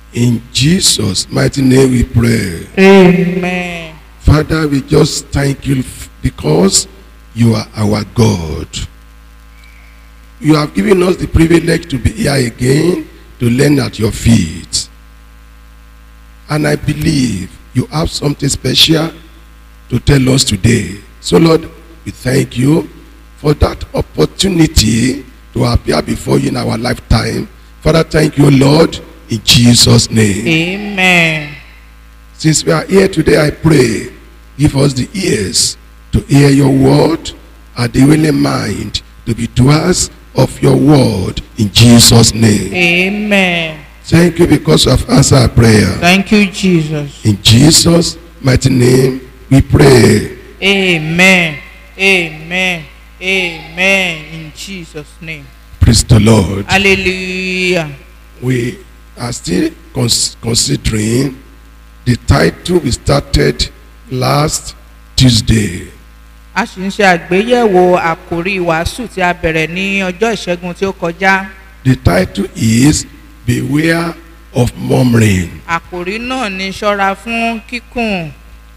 In Jesus' mighty name we pray. amen. Father, we just thank you f- because you are our God. You have given us the privilege to be here again to learn at your feet. And I believe you have something special to tell us today. So, Lord, we thank you for that opportunity to appear before you in our lifetime. Father, thank you, Lord, in Jesus' name. amen. Since we are here today, I pray, give us the ears to hear your word and the willing mind to be doers of your word in Jesus' name. amen. Thank you because you have answered our prayer. thank you jesus. In Jesus' mighty name, we pray. amen. amen. amen. in jesus name. Praise the Lord. hallelujah. We are still cons- considering the title we started last Tuesday. a sì ń ṣe àgbéyẹ̀wò àkòrí ìwàásù tí a bẹ̀rẹ̀ ní ọjọ́ ìṣẹ́gun tí ó kọjá. The title is Beware of Murmuring. àkòrí náà ni ṣọ́ra fún kíkùn.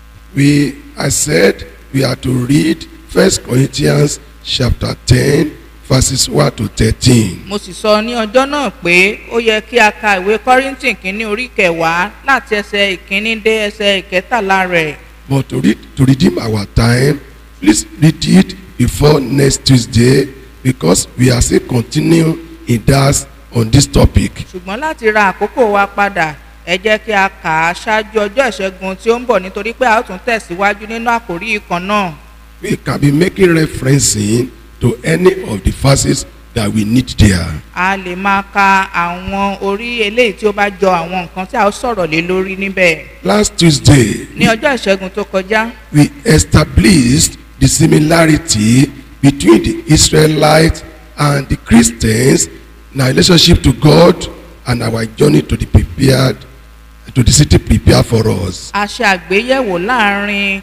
we I said we are to read First Corinthians chapter ten verses one to thirteen. mo sì sọ ní ọjọ́ náà pé ó yẹ kí a ka ìwé kọ́ríntì kínní orí kẹwàá láti ẹsẹ̀ ìkíní dé ẹsẹ̀ ìkẹtàlá rẹ̀. But to read to redeem our time, please read it before next Tuesday because we are still continue in that on this topic. ṣùgbọ́n láti ra àkókò wa padà ẹ jẹ́ kí a kà á ṣáájú ọjọ́ ìṣẹ́gun tí ó ń bọ̀ nítorí pé a ó tún tẹ̀síwájú nínú àkòrí ìkan náà. We can be making referencing to any of the verses that we need there. a lè máa ka àwọn orí eléyìí tí ó bá jọ àwọn nǹkan tí a ó sọ̀rọ̀ lé lórí níbẹ̀. Last Tuesday, ní ọjọ́ ìṣẹ́gun tó kọjá we established the similarity between the Israelites and the Christians in our relationship to God and our journey to the prepared to the city prepared for us. a ṣe àgbéyẹ̀wò láàrin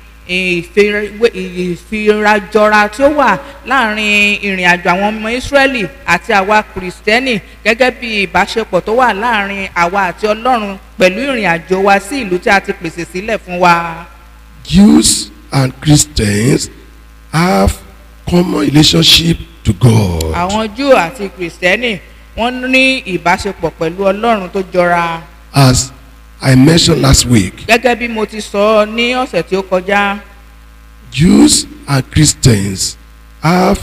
ìfira- ìfirajọra tí ó wà láàrin ìrìn àjò àwọn ọmọ ìsírẹ́lì àti àwa kìrìsìtẹ́nì gẹ́gẹ́ bí ìbáṣepọ̀ tó wà láàrin àwa àti ọlọ́run pẹ̀lú ìrìn àjò wa sí ìlú tí a ti pèsè sílẹ̀ fún wa. Jews and Christians have common relationship to God. àwọn júù àti kìrìsìtẹ́nì wọ́n ní ìbáṣepọ̀ pẹ̀lú ọlọ́run tó jọra. As I mentioned last week, gẹ́gẹ́ bí mo ti sọ ní ọ̀sẹ̀ tí ó kọjá Jews and Christians have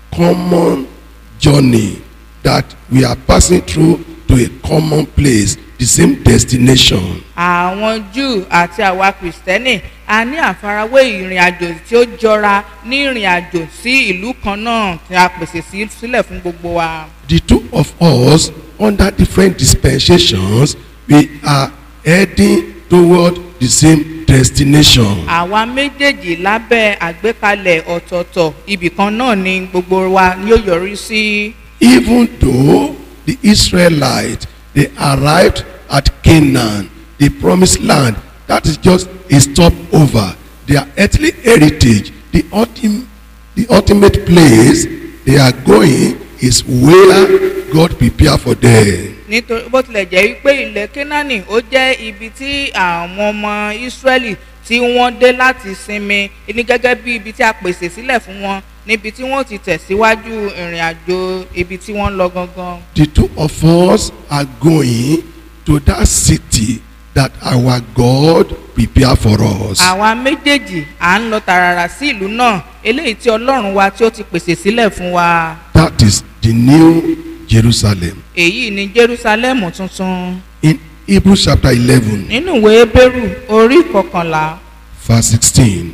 common journey that we are passing through to a common place, the same destination. àwọn júù àti àwa kìrìsìtẹ́nì a ní àfarawé ìrìn àjò tí ó jọra ní ìrìn àjò sí ìlú kan náà tí a pèsè sí sílẹ̀ fún gbogbo wa. The two of us, under different dispensations, we are heading toward the same destination. àwa méjèèjì lábẹ́ àgbékalẹ̀ ọ̀tọ̀ọ̀tọ̀ ibì kan náà ni gbogbo wa ni ó yọrí sí. Even though the Israelites they arrived at Canaan, the promised land, that is just a stopover. Their earthly heritage, the ultimate, the ultimate place they are going is where God prepared for them. nítorí bó tilẹ̀ jẹ́ wípé ilẹ̀ kínání ó jẹ́ ibi tí àwọn ọmọ ìsírẹ́lì tí wọ́n dé láti sinmi ní gẹ́gẹ́ bí ibi tí a pèsè sílẹ̀ fún wọn níbi tí wọ́n ti tẹ̀síwájú ìrìn àjò ibi tí wọ́n ń lọ gangan. The two of us are going to that city that our God prepared for us. àwa méjèèjì à ń lọ tààràrà sí ìlú náà eléyìí tí ọlọ́run wa tí ó ti pèsè sílẹ̀ fún wa. That is the new Jerusalem. èyí ni jerusalem tuntun In Hebrews chapter 11, nínú ìwé ebéèrú orí kọkànlá verse 16.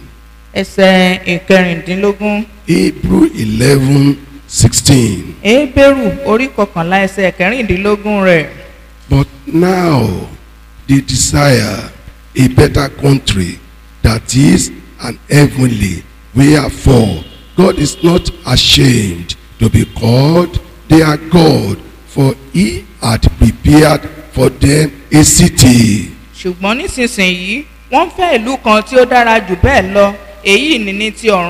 ẹsẹ̀ ìkẹrìndínlógún. Hebrew 11, 16. ebéèrú orí kọkànlá ẹsẹ̀ kẹrìndínlógún rẹ̀. But now they desire a better country that is an heavenly. Wherefore, God is not ashamed to be called their God, for he had prepared for them a city. ṣùgbọ́n nísinsìnyí wọ́n fẹ́ ìlú kan tí ó dára jù bẹ́ẹ̀ lọ èyí ni ní ti ọ̀run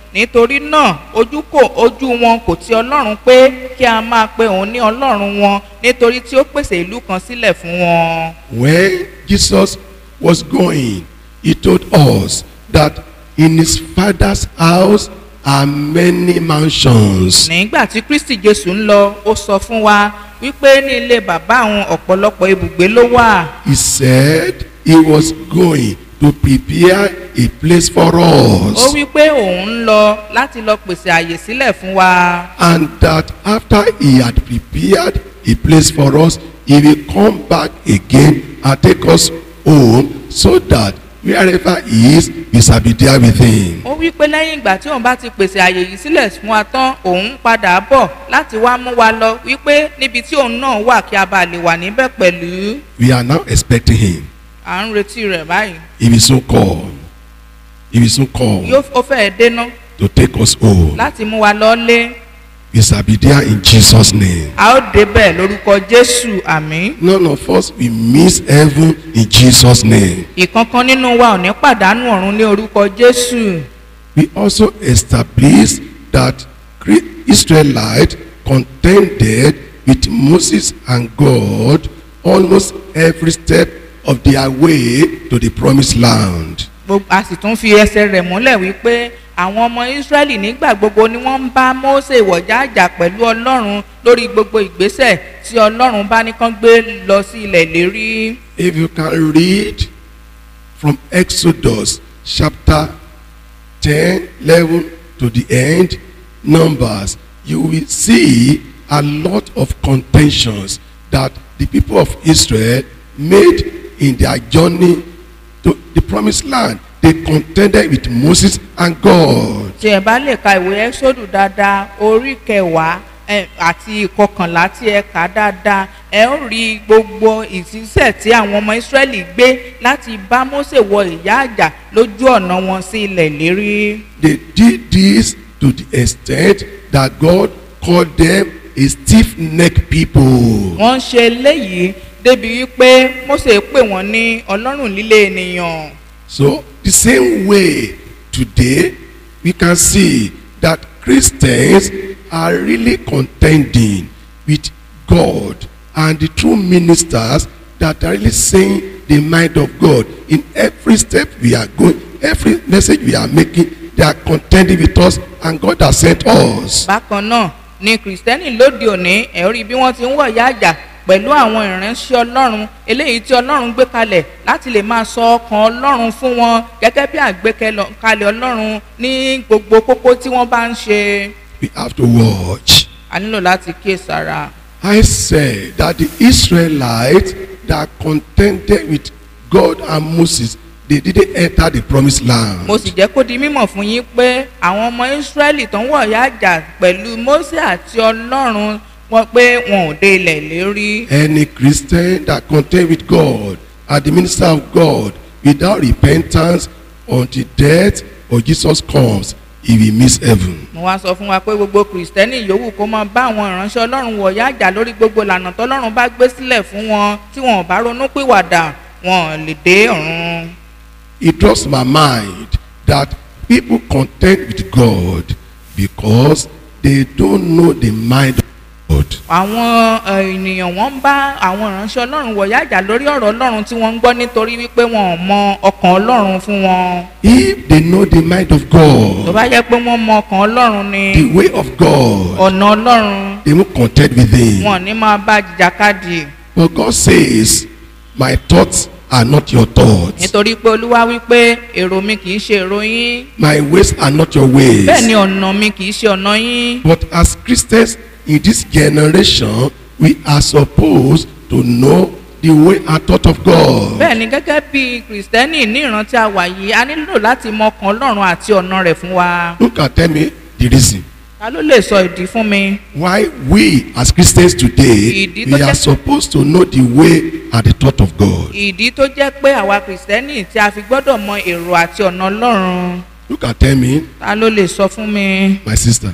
nítorí náà ojú kò ojú wọn kò ti ọlọ́run pé kí a máa pe òun ní ọlọ́run wọn nítorí tí ó pèsè ìlú kan sílẹ̀ fún wọn. When Jesus was going, he told us that in his father's house are many mansions. nígbà tí kristi jésù ń lọ ó sọ fún wa wípé ní ilé bàbá àwọn ọ̀pọ̀lọpọ̀ ibùgbé ló wà. He said he was going to prepare a place for ó us. wí pé òun ń lọ láti lọ pèsè àyè sílẹ̀ fún wa. And that after he had prepared a place for us, he will come back again and take us home so that wherever he is, we shall be there with him. ó wí pé lẹ́yìn ìgbà tí òun bá ti pèsè àyè yìí sílẹ̀ fún wa tán òun ń padà bọ̀ láti wá mú wa lọ wípé níbi tí òun náà wà kí a bá lè wà níbẹ̀ pẹ̀lú. We are now expecting him. à ń retí rẹ̀ báyìí. He will soon come. He will soon come yóò ó fẹ́ẹ̀ dénú to take us home. láti mú wa lọ́lé. We shall be there in Jesus' name. a ó débẹ̀ lórúkọ jésù àmì. None of us will miss heaven in Jesus' name. ìkankan nínú wa ò ní pàdánù ọ̀run ní orúkọ jésù. We also establish that Cre- Israelites contended with Moses and God almost every step of their way to the promised land. Gbogbo- a sì tún fi ẹsẹ̀ rẹ̀ múlẹ̀ wípé àwọn ọmọ israẹli nígbà gbogbo ni wọ́n ń bá mose wọ̀já àjà pẹ̀lú ọlọ́run lórí gbogbo ìgbésẹ̀ tí ọlọ́run bá ní kán gbé lọ sí ilẹ̀ ìlérí. If you can read from Exodus chapter 10, 11 to the end, Numbers, you will see a lot of contentions that the people of Israel made in their journey to the promised land. They contended with Moses and God. tí ẹ bá lè ka ìwé ẹ́sọ́dù dáadáa orí kẹwàá ẹ, àti ìkọkànlá tí ẹ kà dáadáa ẹ ó rí gbogbo ìṣiṣẹ́ tí àwọn ọmọ ìsírẹ́lì gbé láti bá mose wọ ìyá àjà lójú ọ̀nà wọn sí ilẹ̀ ìlérí. They did this to the extent that God called them a stiff-necked people. wọ́n ń ṣe eléyìí débi wípé mose pè wọ́n ní ọlọ́run líle ènìyàn. So the same way today we can see that Christians are really contending with God and the true ministers that are really saying the mind of God in every step we are going, every message we are making, they are contending with us and God has sent us. bákan náà ni kìrìsìtẹ́nì lóde òní ẹ̀ rí bí wọ́n ti ń wọ̀ ìyá àjà pẹ̀lú àwọn ìránṣẹ́ ọlọ́run eléyìí tí ọlọ́run gbé kalẹ̀ láti lè máa sọ ọkàn ọlọ́run fún wọn gẹ́gẹ́ bí àgbékalẹ̀ ọlọ́run ní gbogbo kókó tí wọ́n bá ń ṣe. We have to watch. a nílò láti kíyèsára. I said that the Israelites that contended with God and Moses, they didn't enter the promised land. mo sì jẹ́ kó di mímọ̀ fún yín pé àwọn ọmọ ísírẹ́lì tó ń wọ̀ ìyá àjà pẹ̀lú mósè àti ọlọ́run wọn pé wọn ò dé ilẹ̀ lérí. Any Christian that contend with God and the minister of God without repentance until death or Jesus comes, he will miss heaven. mo wá sọ fún wa pé gbogbo kìrìsìtẹ́nì yòówù kó máa bá àwọn ìránṣẹ́ ọlọ́run wọ̀yá àjà lórí gbogbo ìlànà tọ́lọ́run bá gbé sílẹ̀ fún wọn tí wọn ò bá ronú pìwàdà wọn ò lè dé ọ̀run. It draws my mind that people contend with God because they don't know the mind of God. àwọn eh, ènìyàn wọn ń bá àwọn ìránṣẹ́ ọlọ́run wọ̀yá àjà lórí ọ̀rọ̀ ọlọ́run tí wọ́n ń gbọ́ nítorí wípé wọn ò mọ ọkàn ọlọ́run fún wọn. If they know the mind of tó God, bá jẹ́ pé wọ́n mọ ọkàn ọlọ́run ni the way of God, ọ̀nà ọlọ́run they won't contend with him. wọn ò ní máa bá jìjàkadì But God says, My thoughts are not your thoughts. nítorí pé olúwa wípé èrò mi kì í ṣe èrò yín My ways are not your ways. bẹ́ẹ̀ ni ọ̀nà mi kì í ṣe ọ̀nà yín. But as Christians in this generation, we are supposed to know the way and thought of God. bẹ́ẹ̀ ni gẹ́gẹ́ bí kìrìsìtẹ́nì ní ìrántí àwà yìí a nílò láti mọ ọkàn ọlọ́run àti ọ̀nà rẹ̀ fún wa. Who can tell me the reason ta ló lè sọ ìdí fún mi. why we as Christians today Ìdí tó we are jẹ́- supposed to know the way and the thought of God? ìdí tó jẹ́ pé àwa kìrìsìtẹ́nì tí a fi gbọ́dọ̀ mọ èrò àti ọ̀nà ọlọ́run Who can tell me, ta ló lè sọ fún mi. my sister?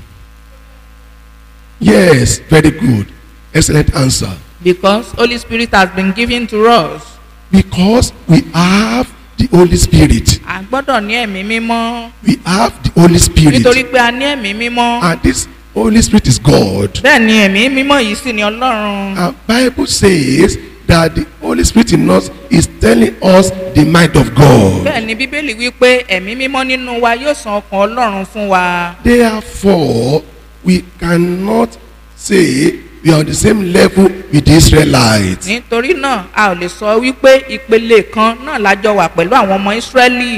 Yes, very good. Excellent answer. because holy spirit has been given to us. Because we have the Holy Spirit. à gbọ́dọ̀ ní ẹ̀mí mímọ́ We have the Holy Spirit. nítorí pé a ní ẹ̀mí mímọ́ And this Holy Spirit is God. bẹ́ẹ̀ ni ẹ̀mí mímọ́ yìí sì ni ọlọ́run And Bible says that the Holy Spirit in us is telling us the mind of God. bẹ́ẹ̀ ni bíbélì wípé ẹ̀mí mímọ́ nínú wa yóò san ọkàn ọlọ́run fún wa Therefore, we cannot say we are on the same level with the Israelites. nítorí náà a ò lè sọ wípé ìpele kan náà lájọ wà pẹ̀lú àwọn ọmọ ìsírẹ́lì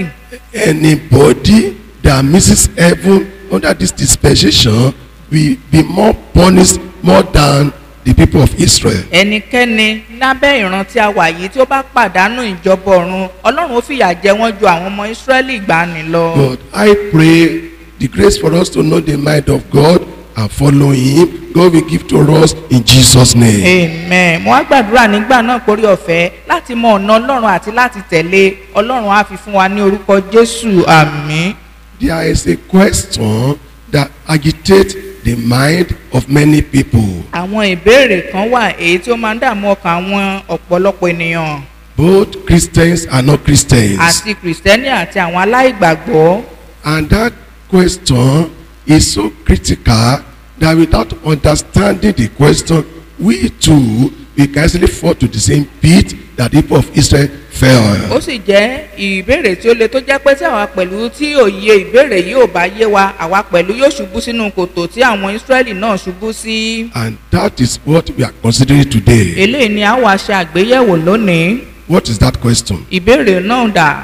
Anybody that misses heaven under this dispensation will be more punished more than the people of Israel. ẹnikẹ́ni lábẹ́ ìran tí a wà yìí tí ó bá pàdánù ìjọba ọ̀run ọlọ́run ó fìyà jẹ wọ́n ju àwọn ọmọ ìsírẹ́lì ìgbàanì lọ. But I pray the grace for us to know the mind of God and follow Him. God will give to us in Jesus' name. amen mo wá gbàdúrà nígbà náà pórí ọ̀fẹ́ láti mọ ọ̀nà ọlọ́run àti láti tẹ̀lé ọlọ́run á fi fún wa ní orúkọ jésù àmì. There is a question that agitates the mind of many people, àwọn ìbéèrè kan wà èyí tí ó máa ń dààmú ọkàn àwọn ọ̀pọ̀lọpọ̀ ènìyàn both Christians and not Christians. àti kìrìsìtẹ́nì àti àwọn aláìgbàgbọ́. And that question is so critical that without understanding the question, we too we can easily fall to the same pit that the people of Israel fell. ó sì jẹ́ ìbéèrè tí ó le tó jẹ́ pé tí àwa pẹ̀lú tí òye ìbéèrè yìí ò bá yé wa àwa pẹ̀lú yóò ṣubú sínú kòtò tí àwọn ìsírẹ́lì náà ṣubú sí. And that is what we are considering today. eléyìí ni a wá ṣe àgbéyẹ̀wò lónìí What is that question? ìbéèrè náà dà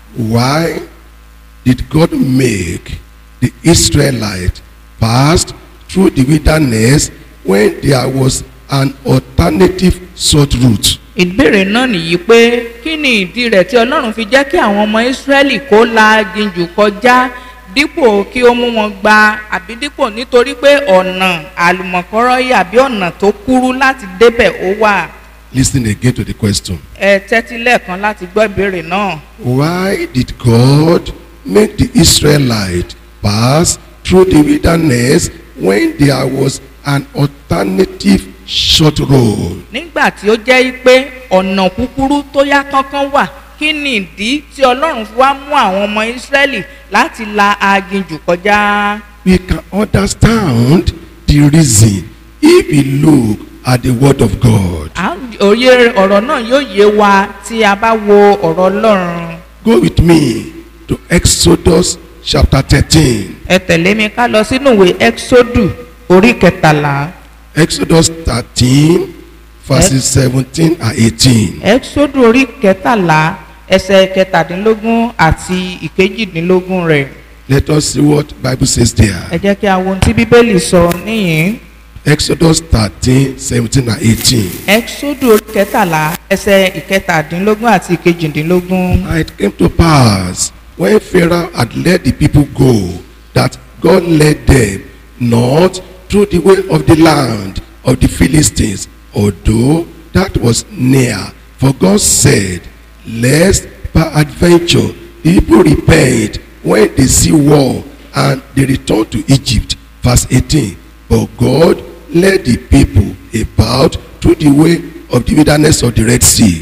Why did God make the Israelites pass through the wilderness when there was an alternative short route? ìbéèrè náà nìyí pé kí ni ìdí rẹ̀ tí ọlọ́run fi jẹ́ kí àwọn ọmọ ìsírẹ́lì kó la aginjù kọjá dípò kí ó mú wọn gba àbí dípò nítorí pé ọ̀nà àlùmọ̀kọ́rọ́ yìí àbí ọ̀nà tó kúrú láti débẹ̀ ó wà. Listen again to the question. ẹ tẹ́tí lẹ́ẹ̀kan láti gbọ́ ìbéèrè náà. Why did God make the Israelites pass through the wilderness when there was an alternative short road? nígbà tí ó jẹ́ pé ọ̀nà kúkúrú tó yá kánkán wà kí ni ìdí tí ọlọ́run fi wá mú àwọn ọmọ ìsírẹ́lì láti la aginjù kọjá. We can understand the reason if we look at the word of God. À ń- òye ọ̀rọ̀ náà yóò yé wa tí a bá wo ọ̀rọ̀ ọlọ́run. Go with me to Exodus chapter 13. ẹ tẹ̀lé mi ká lọ sínú ìwé exodu orí kẹtàlá Exodus 13, verses 17 and 18. exodu orí kẹtàlá ẹsẹ̀ kẹtàdínlógún àti ìkejìdínlógún rẹ̀ Let us see what Bible says there. ẹ jẹ́ kí a wo ohun tí bíbélì sọ níyìn. Exodus 13, 17 and 18. exodu orí kẹtàlá ẹsẹ̀ ìkẹtàdínlógún àti ìkejìdínlógún. And it came to pass when Pharaoh had let the people go that God led them not through the way of the land of the Philistines, although that was near. For God said, Lest peradventure the people repent when they see war and they return to Egypt. Verse 18. But God led the people about through the way of the wilderness of the Red Sea.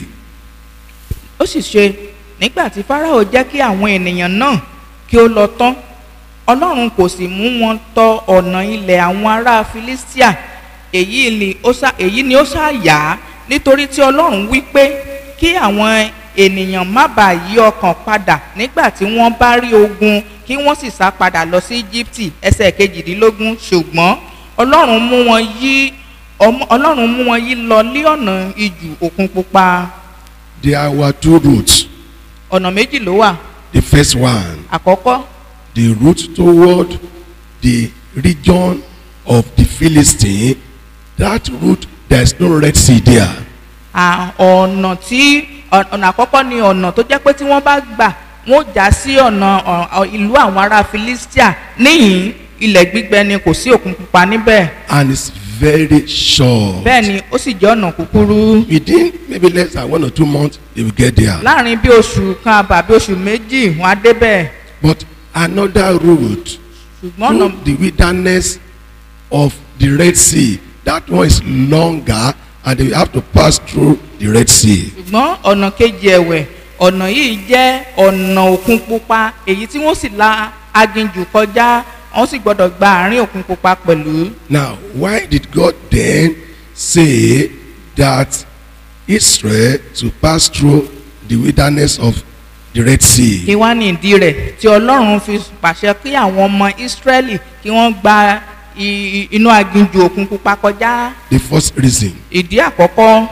ó sì ṣe nígbà tí fáráò jẹ́ kí àwọn ènìyàn náà kí ó lọ tán ọlọ́run kò sì mú wọn tọ ọ̀nà ilẹ̀ àwọn ará filistia èyí ni ó sá èyí ni ó ṣàyà nítorí tí ọlọ́run wí pé kí àwọn ènìyàn má bàa yí ọkàn padà nígbà tí wọ́n bá rí ogun kí wọ́n sì sá padà lọ sí íjíbítì ẹsẹ̀ kejìdínlógún ṣùgbọ́n ọlọ́run mú wọn yí ọmọ- ọlọ́run mú wọn yí lọ lé ọ̀nà ijù òkun pupa There were two routes. ọ̀nà méjì ló wà The first one, àkọ́kọ́ the route toward the region of the Philistine. That route, there is no Red Sea there. à, ọ̀nà tí ọ̀- ọ̀nà àkọ́kọ́ ni ọ̀nà tó jẹ́ pé tí wọ́n bá gbà wọ́n já sí ọ̀nà ọ̀- ọ̀- ìlú àwọn ará Philistia níyìn ilẹ̀ gbígbẹ ni kò sí òkun pupa níbẹ̀ And it's very short. bẹ́ẹ̀ ni ó sì jẹ́ ọ̀nà kúkúrú Within maybe less than one or two months, they will get there. láàrin bí oṣù kan àbàbí oṣù méjì wọ́n á débẹ̀ But another route ṣùgbọ́n ọ̀nà through the wilderness of the Red Sea, that one is longer and they have to pass through the Red Sea. ṣùgbọ́n ọ̀nà kejì ẹ̀wẹ̀ ọ̀nà yìí jẹ́ ọ̀nà òkun pupa èyí tí wọ́n sì la aginjù kọjá wọ́n sì gbọ́dọ̀ gba àárín òkun pupa pẹ̀lú. Now, why did God then say that Israel to pass through the wilderness of the Red Sea? kí wá ní ìdí rẹ̀ tí ọlọ́run fi pàṣẹ kí àwọn ọmọ ìsírẹ́lì kí wọ́n gba i- inú aginjù òkun pupa kọjá. The first reason ìdí àkọ́kọ́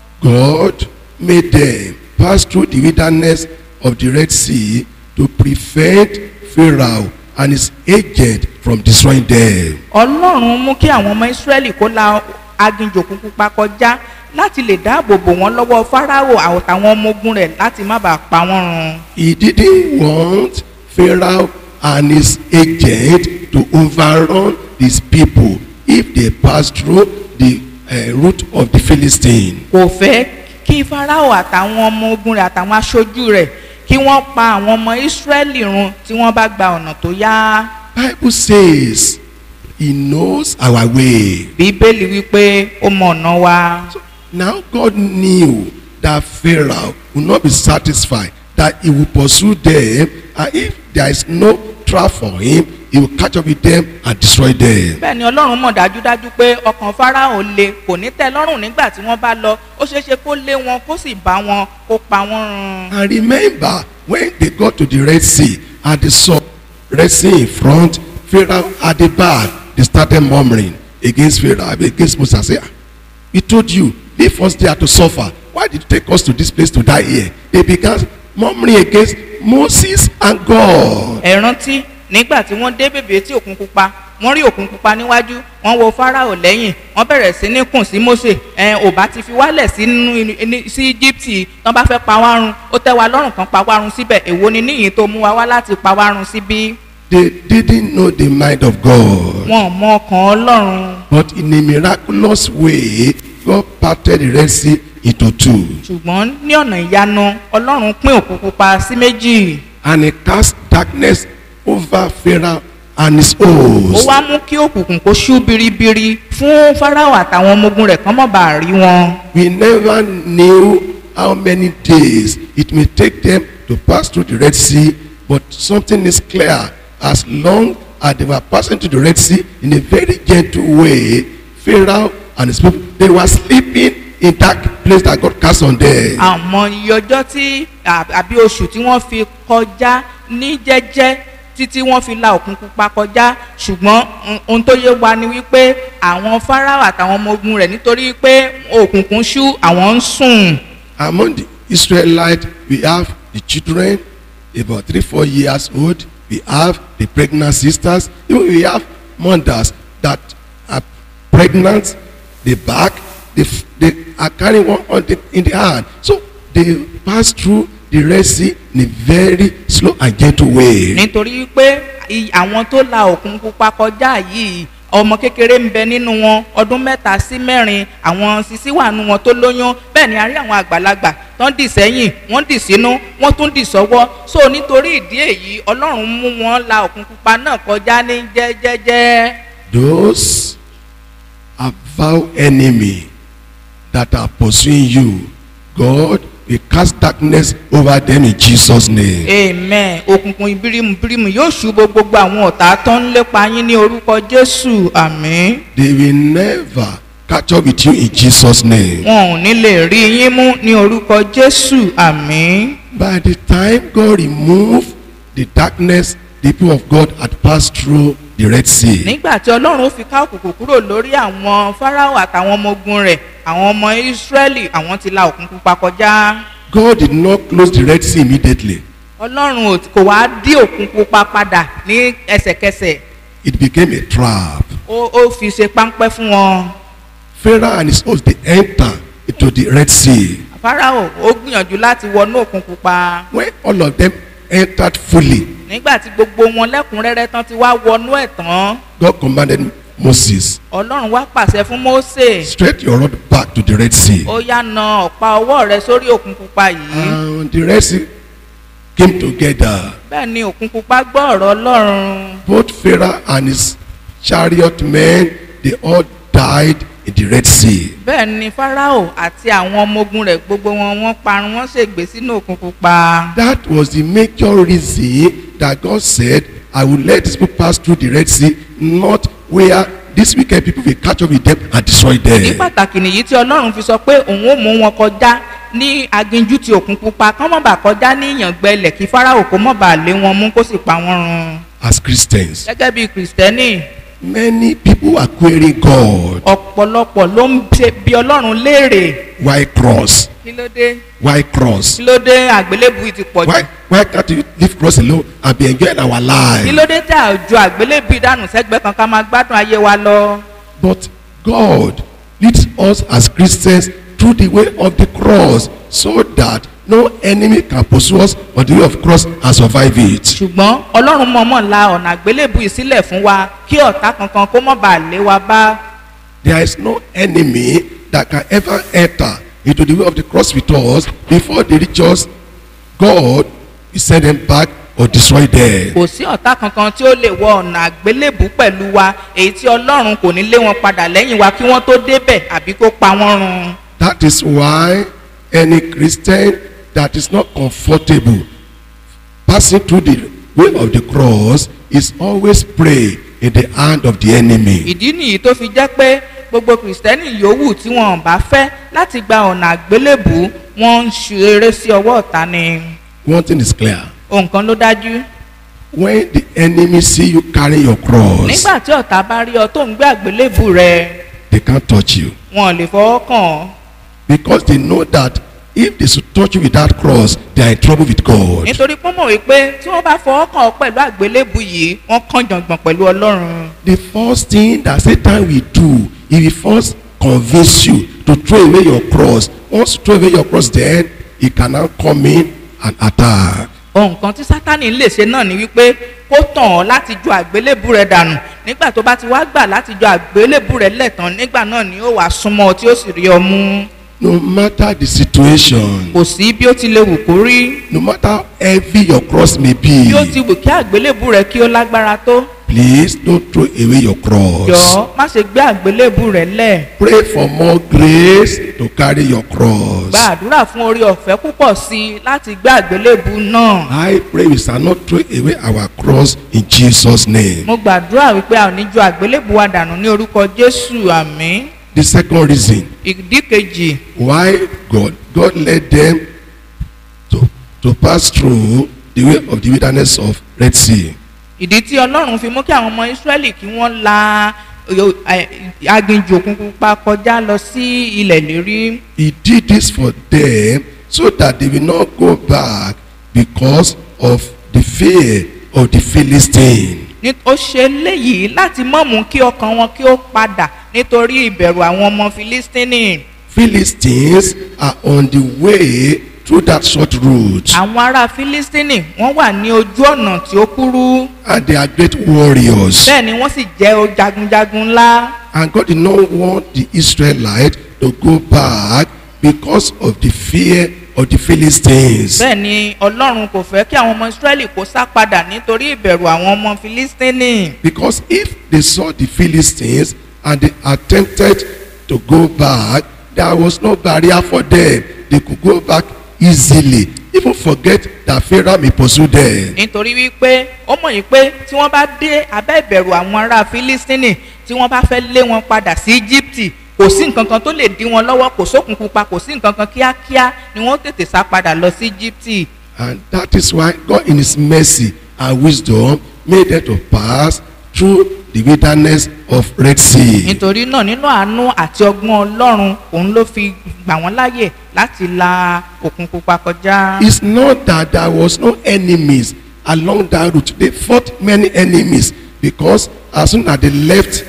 God made them pass through the wilderness of the Red Sea to prevent Pharaoh and his agent from destroying them. ọlọ́run mú kí àwọn ọmọ ìsírẹ́lì kó la aginjù òkun pupa kọjá láti lè dáàbò bò wọ́n lọ́wọ́ fáráò àtàwọn ọmọ ogun rẹ̀ láti má bàa pa wọ́n run. He didn't want Pharaoh and his agent to overrun his people if they pass through the uh, route of the Philistine. kò fẹ́ kí fáráò àtàwọn ọmọ ogun rẹ̀ àtàwọn aṣojú rẹ̀ kí wọ́n pa àwọn ọmọ ìsírẹ́lì run tí wọ́n bá gba ọ̀nà tó yá. Bible says he knows our way. bíbélì wípé ó mọ ọ̀nà wa. Now God knew that Pharaoh would not be satisfied, that he will pursue them, and if there is no trap for him, he will catch up with them and destroy them. bẹ́ẹ̀ ni ọlọ́run mọ̀ dájúdájú pé ọkàn fáráò le kò ní tẹ́ lọ́rùn nígbà tí wọ́n bá lọ ó ṣeé ṣe kó lé wọn kó sì bá wọn kó pa wọ́n run. And remember, when they got to the Red Sea, and they saw Red Sea in front, Pharaoh at the back, they started murmuring against Pharaoh, against Moses. Say, "Ah, he told you, leave us there to suffer. Why did you take us to this place to die here? They began murmuring against Moses and God. ẹ rántí nígbà tí wọ́n dé bèbè tí òkun pupa wọ́n rí òkun pupa níwájú wọ́n wo fáráò lẹ́yìn wọ́n bẹ̀rẹ̀ sí ní kùn sí mósè ẹ ò bá ti fi wálẹ̀ sínú ní- sí íjíbítì tán bá fẹ́ pa wá run ó tẹ́ wa lọ́rùn kan pa wá run síbẹ̀ èwo ni níyìn tó mú wa wá láti pa wá run síbí They didn't know the mind of God. wọn ò mọ ọkàn ọlọ́run But in a miraculous way, God parted the Red Sea into two. ṣùgbọ́n ní ọ̀nà ìyanu ọlọ́run pín òkun pupa sí méjì And he cast darkness over Pharaoh and his ó host. wá mú kí òkùnkùn kó ṣú biribiri fún fáráò àtàwọn ọmọ ogun rẹ̀ kán mọ̀ bá rí wọn. We never knew how many days it may take them to pass through the Red Sea, but something is clear. As long as they were passing through the Red Sea in a very gentle way, Pharaoh and his people, they were sleeping in that place that God cast on them. àmọ́ iye ọjọ́ tí à- àbí oṣù tí wọ́n fi kọjá ní jẹ́jẹ́ títí wọ́n fi la òkun pupa kọjá ṣùgbọ́n mm, ohun tó yé wa ni wípé àwọn fáráò àtàwọn ọmọ ogun rẹ̀ nítorí pé òkùnkùn ṣú àwọn ń sùn. Among the Israelites, we have the children, about three, four years old. We have the pregnant sisters. Even we have mothers that are pregnant, the back, they, f- they are carrying one on the, in the hand. So they pass through the Red Sea in a very slow and gentle way. nítorí pé i- àwọn tó la òkun pupa kọjá yìí ọmọ kékeré ń bẹ nínú wọn ọdún mẹ́ta sí mẹ́rin àwọn sisi wà nínú wọn tó lóyún bẹ́ẹ̀ ni a rí àwọn àgbàlagbà tán dì sẹ́yìn wọ́n dì sínú wọ́n tún dì sọ́wọ́ so nítorí ìdí èyí ọlọ́run mú wọn la òkun pupa náà kọjá ní jẹ́jẹ́jẹ́ Those avowed enemy that are pursuing you, God will cast darkness over them in Jesus' name. amen òkùnkùn ìbírímù bírímù yóò ṣubú gbogbo àwọn ọ̀tá tó ń lépa yín ní orúkọ jésù àmín They will never catch up with you in Jesus' name. wọn ò ní lè rí yín mú ní orúkọ jésù àmín. By the time God removed the darkness, the people of God had passed through the Red Sea. nígbà tí ọlọ́run fi ká òkùnkùn kúrò lórí àwọn fáráò àtàwọn ọmọ ogun rẹ̀ àwọn ọmọ ìsírẹ́lì àwọn ti la òkun pupa kọjá God did not close the Red Sea immediately. ọlọ́run ò- kò wá dí òkun pupa padà ní ẹsẹ̀kẹsẹ̀ It became a trap. ó ó fi ṣe páńpẹ́ fún wọn Pharaoh and his host, they enter into the Red Sea. fáráò ó gbìyànjú láti wọnú òkun pupa When all of them entered fully, nígbà tí gbogbo wọn lẹ́kùnrẹ́rẹ́ tán ti wá wọnú ẹ̀ tán God commanded Moses, ọlọ́run wá pàṣẹ fún mósè stretch your rod back to the Red Sea. ó yá na ọ̀pá ọwọ́ rẹ sórí òkun pupa yìí And the Red Sea came together. bẹ́ẹ̀ ni òkun pupa gbọ́ ọ̀rọ̀ ọlọ́run Both Pharaoh and his chariot men, they all died in the Red Sea. bẹ́ẹ̀ ni farao àti àwọn ọmọ ogun rẹ̀ gbogbo wọn wọ́n parun wọ́n ṣègbè sínú òkun pupa. That was the major reason that God said, I will let these people pass through the Red Sea, not where these wicked people will catch up with them and destroy ní them. pàtàkì nìyí tí ọlọ́run fi sọ pé òun ó mú wọn kọjá ní aginjù ti òkun pupa kán mọ̀ bá kọjá ní ìyàngbẹ ilẹ̀ kí farao kó mọ̀ bá lé wọn mú kó sì pa wọ́n run. As Christians, gẹ́gẹ́ bí kìrìsìtẹ́nì many people are querying God. ọ̀pọ̀lọpọ̀ ló ń ṣe bí ọlọ́run léèrè Why cross? kí ló dé Why cross? kí ló dé àgbélébù yìí ti pọ̀ jù Why, why can't you leave cross alone and be enjoying our kí life? ló dé tí àjọ àgbélébù ìdánù sẹ́gbẹ́ kan ká máa gbádùn ayé wa lọ. But God leads us as Christians through the way of the cross so that no enemy can pursue us on the way of cross and survive it. ṣùgbọ́n ọlọ́run mọ̀ọ́mọ̀ la ọ̀nà àgbélébù yìí sílẹ̀ fún wa kí ọ̀tá kankan kó mọ̀ bá lé wa bá. There is no enemy that can ever enter into the way of the cross with us before they reach us. God will send them back or destroy them. kò sí ọ̀tá kankan tí ó lè wọ ọ̀nà àgbélébù pẹ̀lú wa èyí tí ọlọ́run kò ní lé wọn padà lẹ́yìn wa kí wọ́n tó débẹ̀ àbí kó pa wọ́n run. That is why any Christian that is not comfortable passing through the way of the cross is always prey in the hand of the enemy. ìdí nìyí tó fi jẹ́ pé gbogbo kìrìsìtẹ́nì yòówù tí wọn bá fẹ́ láti gba ọ̀nà àgbélébù wọ́n ń ṣeré sí ọwọ́ ọ̀tá ni. One thing is clear. ohun kan ló dájú When the enemy see you carry your cross, nígbà tí ọ̀tá bá rí ọ tó ń gbé àgbélébù rẹ they can't touch you. wọn ò lè fọwọ́ kàn ọ́ Because they know that if they should touch you with that cross, they are in trouble with God. nítorí pé mọ̀ wípé tí wọ́n bá fọwọ́ kàn ọ́ pẹ̀lú àgbélébù yìí wọ́n kàn jọ̀ngbọ̀n pẹ̀lú ọlọ́run. The first thing that Satan will do, he will first convince you to throw away your cross. Once you throw away your cross, then he can now come in and attack. ohun kan tí sátani lè ṣe náà ni wípé kó tàn ọ́ láti ju àgbélébù rẹ dànù nígbà tó bá ti wá gbà láti ju àgbélébù rẹ lẹ́tàn nígbà náà ni ó wàá súnmọ́ ọ tí ó sì rí ọ mú No matter the situation, kò sí bí ó ti lè wù kó rí no matter how heavy your cross may be, bí ó ti wù kí àgbélébù rẹ kí ó lágbára tó please don't throw away your cross. jọ má ṣe gbé àgbélébù rẹ lẹ̀ Pray for more grace to carry your cross. gba àdúrà fún orí ọ̀fẹ́ púpọ̀ sí i láti gbé àgbélébù náà I pray we shall not throw away our cross in Jesus' name. mo gbàdúrà wípé a ò ní ju àgbélébù wa dànù ní orúkọ jésù àmín The second reason ìdí kejì why God God led them to to pass through the way of the wilderness of Red Sea. ìdí tí ọlọ́run fi mú kí àwọn ọmọ ìsírẹ́lì kí wọ́n la yo- ẹ, aginjù òkun pupa kọjá lọ sí ilẹ̀ lérí He did this for them so that they will not go back because of the fear of the Philistine. Ní- ó ṣe léyìí láti mọ̀ mú kí ọkàn wọn kí ó padà nítorí ìbẹ̀rù àwọn ọmọ filistini Philistines are on the way through that short route àwọn ará filistini wọ́n wà ní ojú ọ̀nà tí ó kúrú and they are great warriors. bẹ́ẹ̀ ni wọ́n sì jẹ́ o jagunjagun ńlá And God did not want the Israelites to go back because of the fear of the Philistines. bẹ́ẹ̀ ni ọlọ́run kò fẹ́ kí àwọn ọmọ ìsírẹ́lì kó sá padà nítorí ìbẹ̀rù àwọn ọmọ filistini. Because if they saw the Philistines and they attempted to go back, there was no barrier for them. They could go back easily. Even forget that Pharaoh may pursue them. nítorí wípé ó mọ̀ yìí pé tí wọ́n bá dé abẹ́ ìbẹ̀rù àwọn ará filistini tí wọ́n bá fẹ́ lé wọn padà sí íjíbítì kò sí nǹkan kan tó lè dí wọn lọ́wọ́ kò sókun pupa kò sí nǹkan kan kíákíá ni wọ́n tètè sá padà lọ sí íjíbítì. And that is why God in his mercy and wisdom made them to pass through the wilderness of Red Sea. nítorí náà nínú àánú àti ọgbọ́n ọlọ́run òun ló fi gbà wọ́n láàyè láti la òkun pupa kọjá. It's not that there was no enemies along that route. They fought many enemies because as soon as they left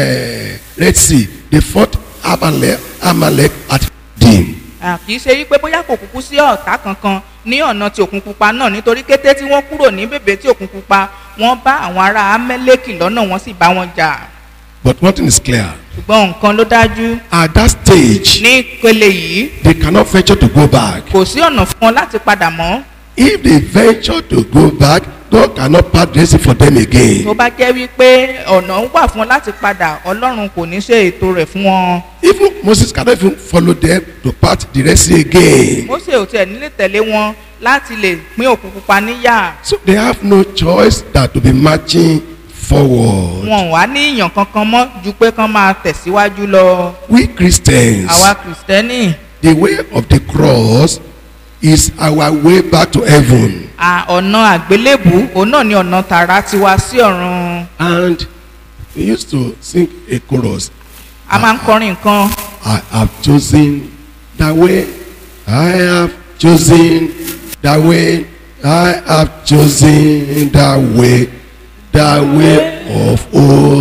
uh, Red Sea, they fought Amalek, Amalek at Dim. À, kì í ṣe wípé bóyá kò kúkú sí ọ̀tá kankan ní ọ̀nà ti òkun pupa náà nítorí kété tí wọ́n kúrò ní bèbè tí òkun pupa wọ́n bá àwọn ará amẹ́lẹ́kì lọ́nà wọ́n sì bá wọn jà But one thing is clear. ṣùgbọ́n nǹkan ló dájú At that stage, ní ìpele yìí they cannot venture to go back. kò sí ọ̀nà fún wọn láti padà mọ́ If they venture to go back, God cannot part the blessing for them tó again. bá jẹ́ wípé ọ̀nà ń wà fún wọn láti padà ọlọ́run kò ní ṣe ètò rẹ̀ fún wọn. Even Moses cannot even follow them to part the Red Sea again. Mósè ò tiẹ̀ nílé tẹ̀lé wọn láti lè pín òkun pupa níyà. So they have no choice than to be marching forward. wọn ò wá ní ìyàn kankan mọ́ ju pé kán máa tẹ̀síwájú lọ. We Christians, àwa kìrìsìtẹ́nì the way of the cross is our way back to heaven. à, ọ̀nà àgbélébù òun náà ni ọ̀nà tààrà tiwa sí ọ̀run. And we used to sing a chorus. a máa ń kọrin nǹkan I have chosen the way. I have chosen the way. I have chosen the way. The way of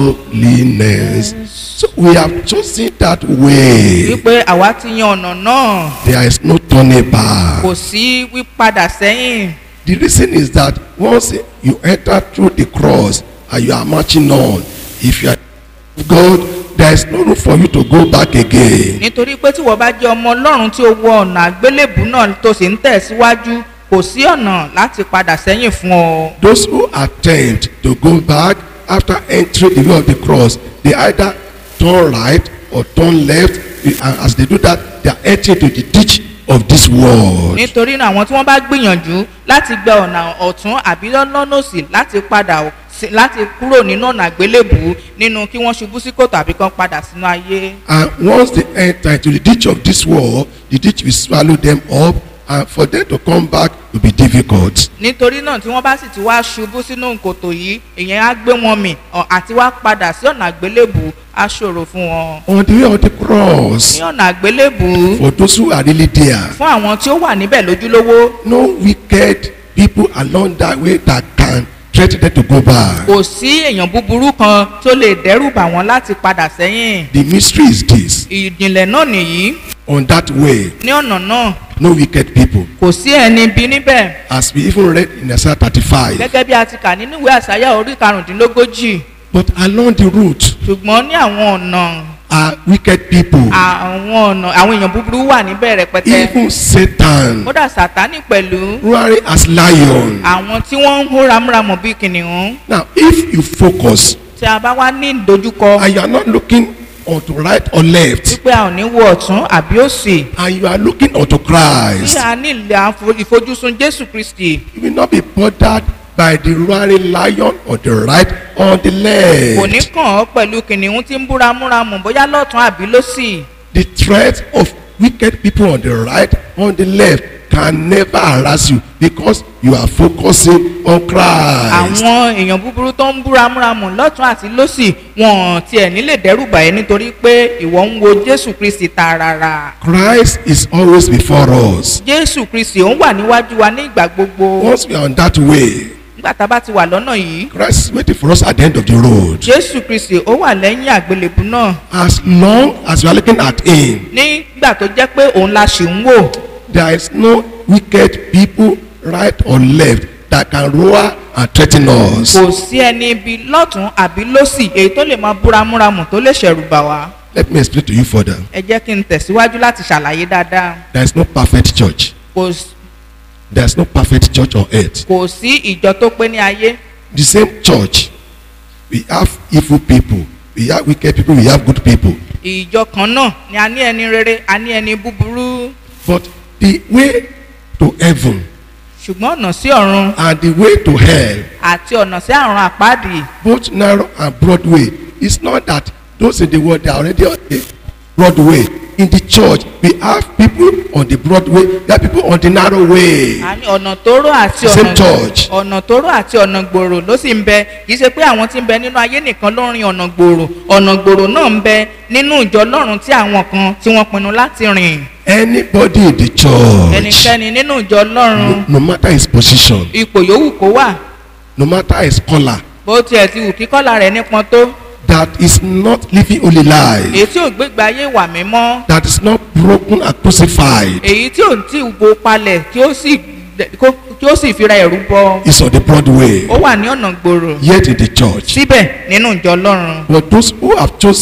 holiness. So we have chosen that way. wípé àwa ti yan ọ̀nà náà There is no turning back. kò sí wípadà sẹ́yìn. The reason is that once you enter through the cross and you are marching on, if you are God, there is no room for you to go back again. nítorí pé tí wọ́n bá jẹ́ ọmọ ọlọ́run tí ó wọ ọ̀nà àgbélébù náà tó sì ń tẹ̀síwájú kò sí ọ̀nà láti padà sẹ́yìn fún ọ. Those who attempt to go back after entering the way of the cross, they either turn right or turn left. And as they do that, they are entering to the ditch of this world. nítorí náà àwọn tí wọ́n bá gbìyànjú láti gba ọ̀nà ọ̀tún àbí lọ́nà òsì láti padà sí- láti kúrò nínú ọ̀nà àgbélébù nínú kí wọ́n ṣubú sí kòtò àbí kan padà sínú ayé. And once they enter into the ditch of this world, the ditch will swallow them up. And for them to come back will be difficult. nítorí náà tí wọ́n bá sì ti wá ṣubú sínú kòtò yìí ìyẹn á gbé wọn mì ọ̀, àti wá padà sí ọ̀nà àgbélébù á ṣòro fún wọn. On the way of the cross, ní ọ̀nà àgbélébù for those who are really there, fún àwọn tí ó wà níbẹ̀ lójúlówó no wicked people along that way that can threaten them to go back. kò sí èèyàn búburú kan tó lè dẹ́rù bà wọ́n láti padà sẹ́yìn. The mystery is this ìjìnlẹ̀ náà nìyí on that way, ní ọ̀nà náà no wicked people. kò sí ẹni bí níbẹ̀ As we even read in Isaiah 35. gẹ́gẹ́ bí a ti kà nínú ìwé àsáyà orí karùndínlógójì But along the route ṣùgbọ́n ní àwọn ọ̀nà are wicked people. àwọn ọ̀nà àwọn èèyàn búburú wà níbẹ̀ rẹpẹtẹ Even Satan, kódà sátánì pẹ̀lú roaring as lion. àwọn tí wọ́n ń hó ramúramù bíi kìnìún Now, if you focus tí a bá wá ní ìdojúkọ and you are not looking onto right or left, wípé a ò ní wo ọ̀tún àbí òsì and you are looking unto tí Christ, a ní ilẹ̀ àfo- ìfojúsùn jésù kristi you will not be bothered by the roaring lion on the right or the kò ní left. kàn ọ́ pẹ̀lú kìnìún tí ń bú ramúramù bóyá lọ́tún àbí lósì The threat of wicked people on the right or the left can never harass you because you are focusing on Christ. àwọn èèyàn búburú tó ń bú ramúramù lọ́tún àti lósì wọn ò tiẹ̀ nílè dẹ́rùbà ẹ́ nítorí pé ìwọ ń wo jésù kristi tààràrà Christ is always before us. jésù kristi ó ń wà níwájú wa ní ìgbà gbogbo Once we are on that way, nígbà tá a bá ti wà lọ́nà yìí Christ is waiting for us at the end of the road. jésù kristi ó wà lẹ́yìn àgbélébù náà As long as we are looking at Him, nígbà tó jẹ́ pé òun la ṣì ń wò there is no wicked people, right or left, that can roar and threaten us. kò sí ẹni ibi lọ́tún àbí lósì èyí tó lè máa bú ramúramù tó lè ṣẹ̀rù bà wá Let me explain to you further. ẹ jẹ́ kí n tẹ̀síwájú láti ṣàlàyé dáadáa There is no perfect church. kò s- There is no perfect church on earth. kò sí ìjọ tó pé ní ayé The same church, we have evil people, we have wicked people, we have good people. ìjọ kan náà ni a ní ẹni rere a ní ẹni búburú But the way to heaven ṣùgbọ́n ọ̀nà sí ọ̀run and the way to hell, àti ọ̀nà sí àrùn àpáàdì both narrow and broad way, it's not that those in the world they are already on the broad way. In the church, we have people on the broad way, we have people on the narrow way. a ní ọ̀nà tóóró àti Same ọ̀nà church. ọ̀nà tóóró àti ọ̀nà gbòòrò ló sì ń bẹ kì í ṣe pé àwọn tí ń bẹ nínú ayé nìkan ló ń rin ọ̀nà gbòòrò ọ̀nà gbòòrò náà ń bẹ nínú ìjọ lọ́run tí àwọn kan tí wọ́n pinnu láti rìn Anybody in the church, ẹnikẹ́ni nínú ìjọ lọ́run no, no matter his position, ipò yòówù kó wà no matter his color, bó tiẹ̀ ti wù kí kọ́là rẹ̀ nípọn tó that is not living holy life, èyí tí ò gbégbé ayé wà mímọ́ that is not broken and crucified, èyí tí ò tí ì wo palẹ̀ kí ó sì kó- kí ó sì fira ẹ̀rú bọ is on the broad way, ó wà ní ọ̀nà gbòòrò yet in the church. síbẹ̀ nínú ìjọ lọ́run But those who have chosen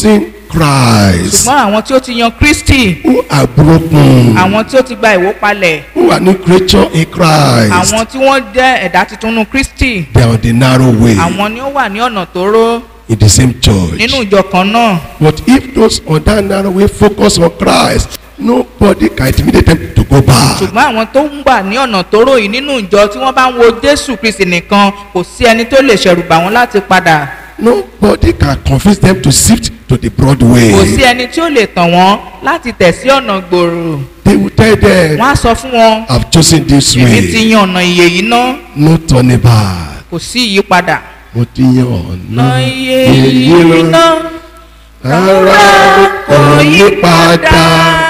Christ, ṣùgbọ́n àwọn tí ó ti yan kristi who are broken, àwọn tí ó ti gba ìwó palẹ̀ who are new creature in Christ, àwọn tí wọ́n jẹ́ ẹ̀dá tuntun nínú kristi they are on the narrow way àwọn ni ó wà ní ọ̀nà tóóró in the same church. nínú ìjọ kan náà But if those on that narrow way focus on Christ, nobody can intimidate them to go back. ṣùgbọ́n àwọn tó ń gbà ní ọ̀nà tóóró yìí nínú ìjọ tí wọ́n bá ń wo jésù kristi nìkan kò sí ẹni tó lè ṣẹ̀rù bà wọ́n láti padà Nobody can convince them to shift to the broad kò sí way. ẹni tí ó lè tàn wọ́n láti tẹ̀ sí ọ̀nà gbòòrò They will tell them, wọ́n á sọ fún wọn I've chosen this èmi ti way. yan ọ̀nà ìyè yìí ná No turning back. kò sí ìyípadà. Mo ti yan ọ̀nà ọ̀nà ìyè èyí yìí ná lọ. Rárá kò yí padà.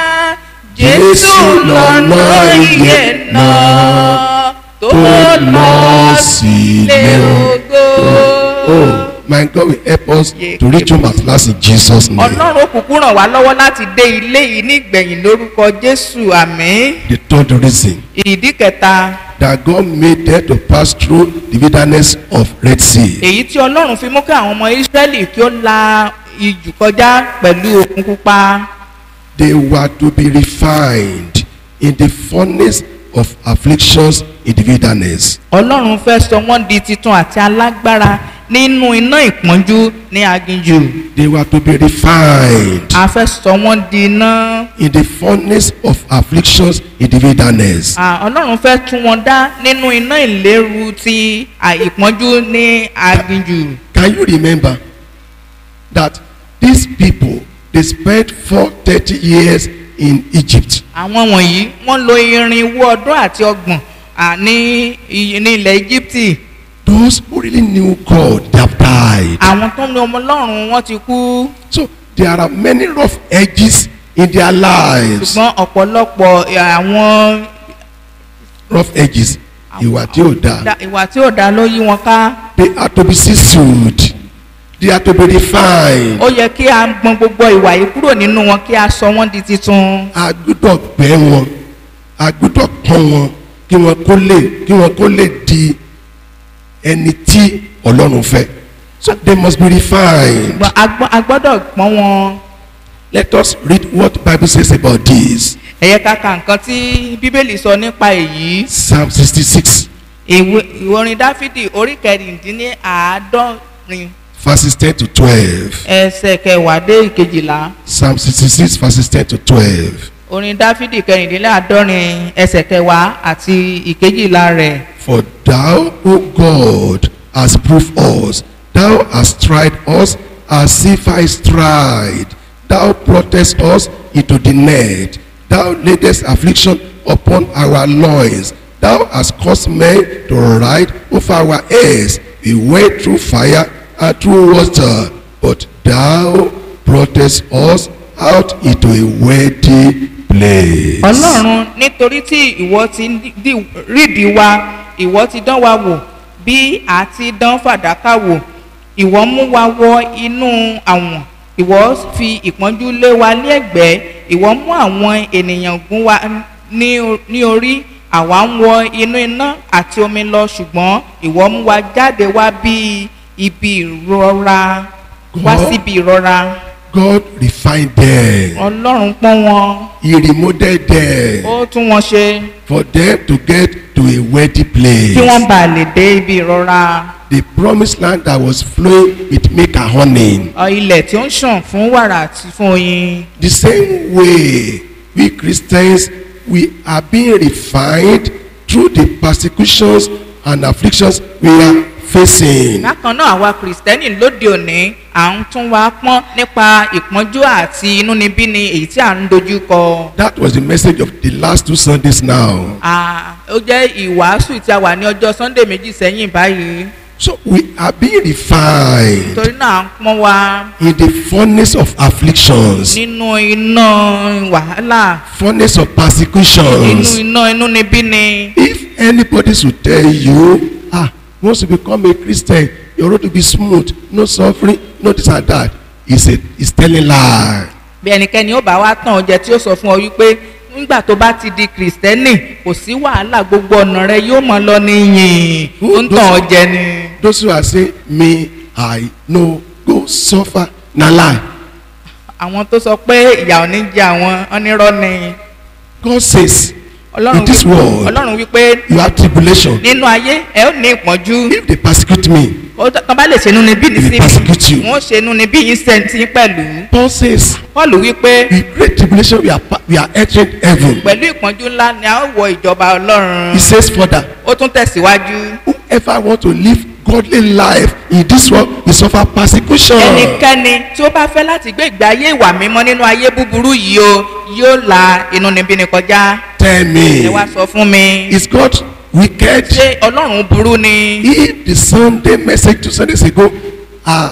jésù lọ́nà ìyè náà tó lọ sílé ògo. Oh, my God will help us to reach home at last in Jesus' name. ọlọ́run òkùnkùn ràn wá lọ́wọ́ láti dé ilé yìí ní ìgbẹ̀yìn lórúkọ jésù àmín. The third reason ìdí kẹta that God made them to pass through the wilderness of Red Sea. èyí tí ọlọ́run fi mú kí àwọn ọmọ ísírẹ́lì kí ó la ijù kọjá pẹ̀lú òkun pupa They were to be refined in the furnace of afflictions in the wilderness. ọlọ́run fẹ́ sọ wọ́n di titun àti alágbára nínú iná ìpọ́njú ní aginjù They were to be refined a fẹ́ sọ wọ́n di iná in the furnace of afflictions in the wilderness. À, ọlọ́run fẹ́ tún wọn dá nínú iná ìléru ti à, ìpọ́njú ní aginjù Can you remember that these people they spent for thirty years in Egypt? àwọn wọ̀nyí wọ́n lo irinwó ọdún àti ọgbọ̀n à, ní i- ní ilẹ̀ íjíbítì Those who really knew God, they have died. àwọn tó ń lo ọmọ ọlọ́run wọ́n ti kú So there are many rough edges in their lives. ṣùgbọ́n ọ̀pọ̀lọpọ̀ ẹ̀, àwọn Rough edges. Ìwà tí ò dáa. da- ìwà tí ò dá ló yí wọn ká They are to be seasoned. They are to be refined. ó yẹ kí a gbọn gbogbo ìwà yìí kúrò nínú wọn kí a sọ wọn di titun A gbúdọ̀ gbẹ́ wọn. A gbúdọ̀ pọ́n wọn kí wọn kó lè kí wọn kó lè di ẹni tí Ọlọ́run fẹ́. So they must be refined. Gbọ́n- a gbọ́- a gbọ́dọ̀ pọ́n wọn Let us read what Bible says about this. ẹ̀yẹ kàkà nǹkan tí bíbélì sọ nípa èyí Psalm sixty-six ìwé ìwé orin dáfídì orí kẹrìndínláàádọ́rin verses ten to twelve. ẹsẹ̀ kẹwàá dé ìkejìlá Psalm sixty-six verses ten to twelve. orin dáfídì kẹrìndínláàádọ́rin ẹsẹ̀ kẹwàá àti ìkejìlá rẹ̀ For thou, O God, hast proved us. Thou hast tried us as if I tried. Thou broughtest us into the net. Thou laidest affliction upon our loins. Thou hast caused men to ride over our heads. We went through fire and through water, but thou broughtest us out into a wealthy place. ọlọ́run nítorí tí ìwọ ti ń dí- rídìí wa ìwọ ti dán wa wò bí a ti dán fàdákà wò ìwọ mú wa wọ inú àwọn ìwọ fi ìpọ́njú lé wa ní ẹ̀gbẹ́ ìwọ mú àwọn ènìyàn gún wa ní o- ní orí àwa ń wọ inú iná àti omi lọ ṣùgbọ́n ìwọ mú wa jáde wá bí ibi ìrora wá God- síbi ìrora God refined them. ọlọ́run pọ́n wọn He remodeled them ó tún wọn ṣe. for them to get to a wealthy place. kí wọ́n bá lè dé ibi ìrora The promised land that was flowing with milk and honey. ọ, ilẹ̀ tí ó ń ṣàn fún wàrà àti fún oyin. The same way we Christians we are being refined through the persecutions and afflictions we are facing. bákan náà àwa kìrìsìtẹ́nì lóde òní à ń tún wa pọ́n nípa ìpọ́njú àti inúnibíni èyí tí à ń dojú kọ. That was the message of the last two Sundays now. À, ó jẹ́ ìwàásù tí a wà ní ọjọ́ sunday méjì sẹ́yìn báyìí So we are being refined torí náà à ń pọ́n wa in the furnace of afflictions, nínú iná wàhálà furnace of nínú persecutions. iná inúnibíni. If anybody should tell you, ah, once you become a Christian, your road will be smooth, no suffering, no this and that, is a is telling lie. bí ẹnikẹ́ni ó bá wá tàn ọ́ jẹ tí ó sọ fún ọ wípé nígbà tó bá ti di kìrìsìtẹ́nì kò sí wàhálà gbogbo ọ̀nà rẹ yóò mọ lọ ní yìn ó ń tàn ọ́ jẹ ni. Those who are saying, me, I no go suffer, na lie. àwọn tó sọ pé ìyà ò ní jẹ àwọn onírọ́ ni God says, ọlọ́run In this wí- world, ọlọ́run wípé you have tribulation. nínú ayé ẹ ó ní ìpọ́njú If they persecute me, ó tọ́- tán bá lè ṣenú níbí ní They sí persecute you. wọ́n ṣenú níbí yín sẹ́ńtì pẹ̀lú Paul says, paul wípé with great tribulation we are, pa- we are entering heaven. pẹ̀lú ìpọ́njú ńlá ni a ó wọ ìjọba ọlọ́run He says further, ó tún tẹ̀síwájú whoever want to live godly life in this world will suffer persecution. ẹnikẹ́ni tí ó bá fẹ́ láti gbé ìgbé ayé ìwà mímọ́ nínú ayé búburú yìí o yóò la inú níbí ni kọjá Tell ẹ wá me, sọ fún mi is God wicked? ṣé ọlọ́run burú ni If the Sunday message two Sundays ago, uh,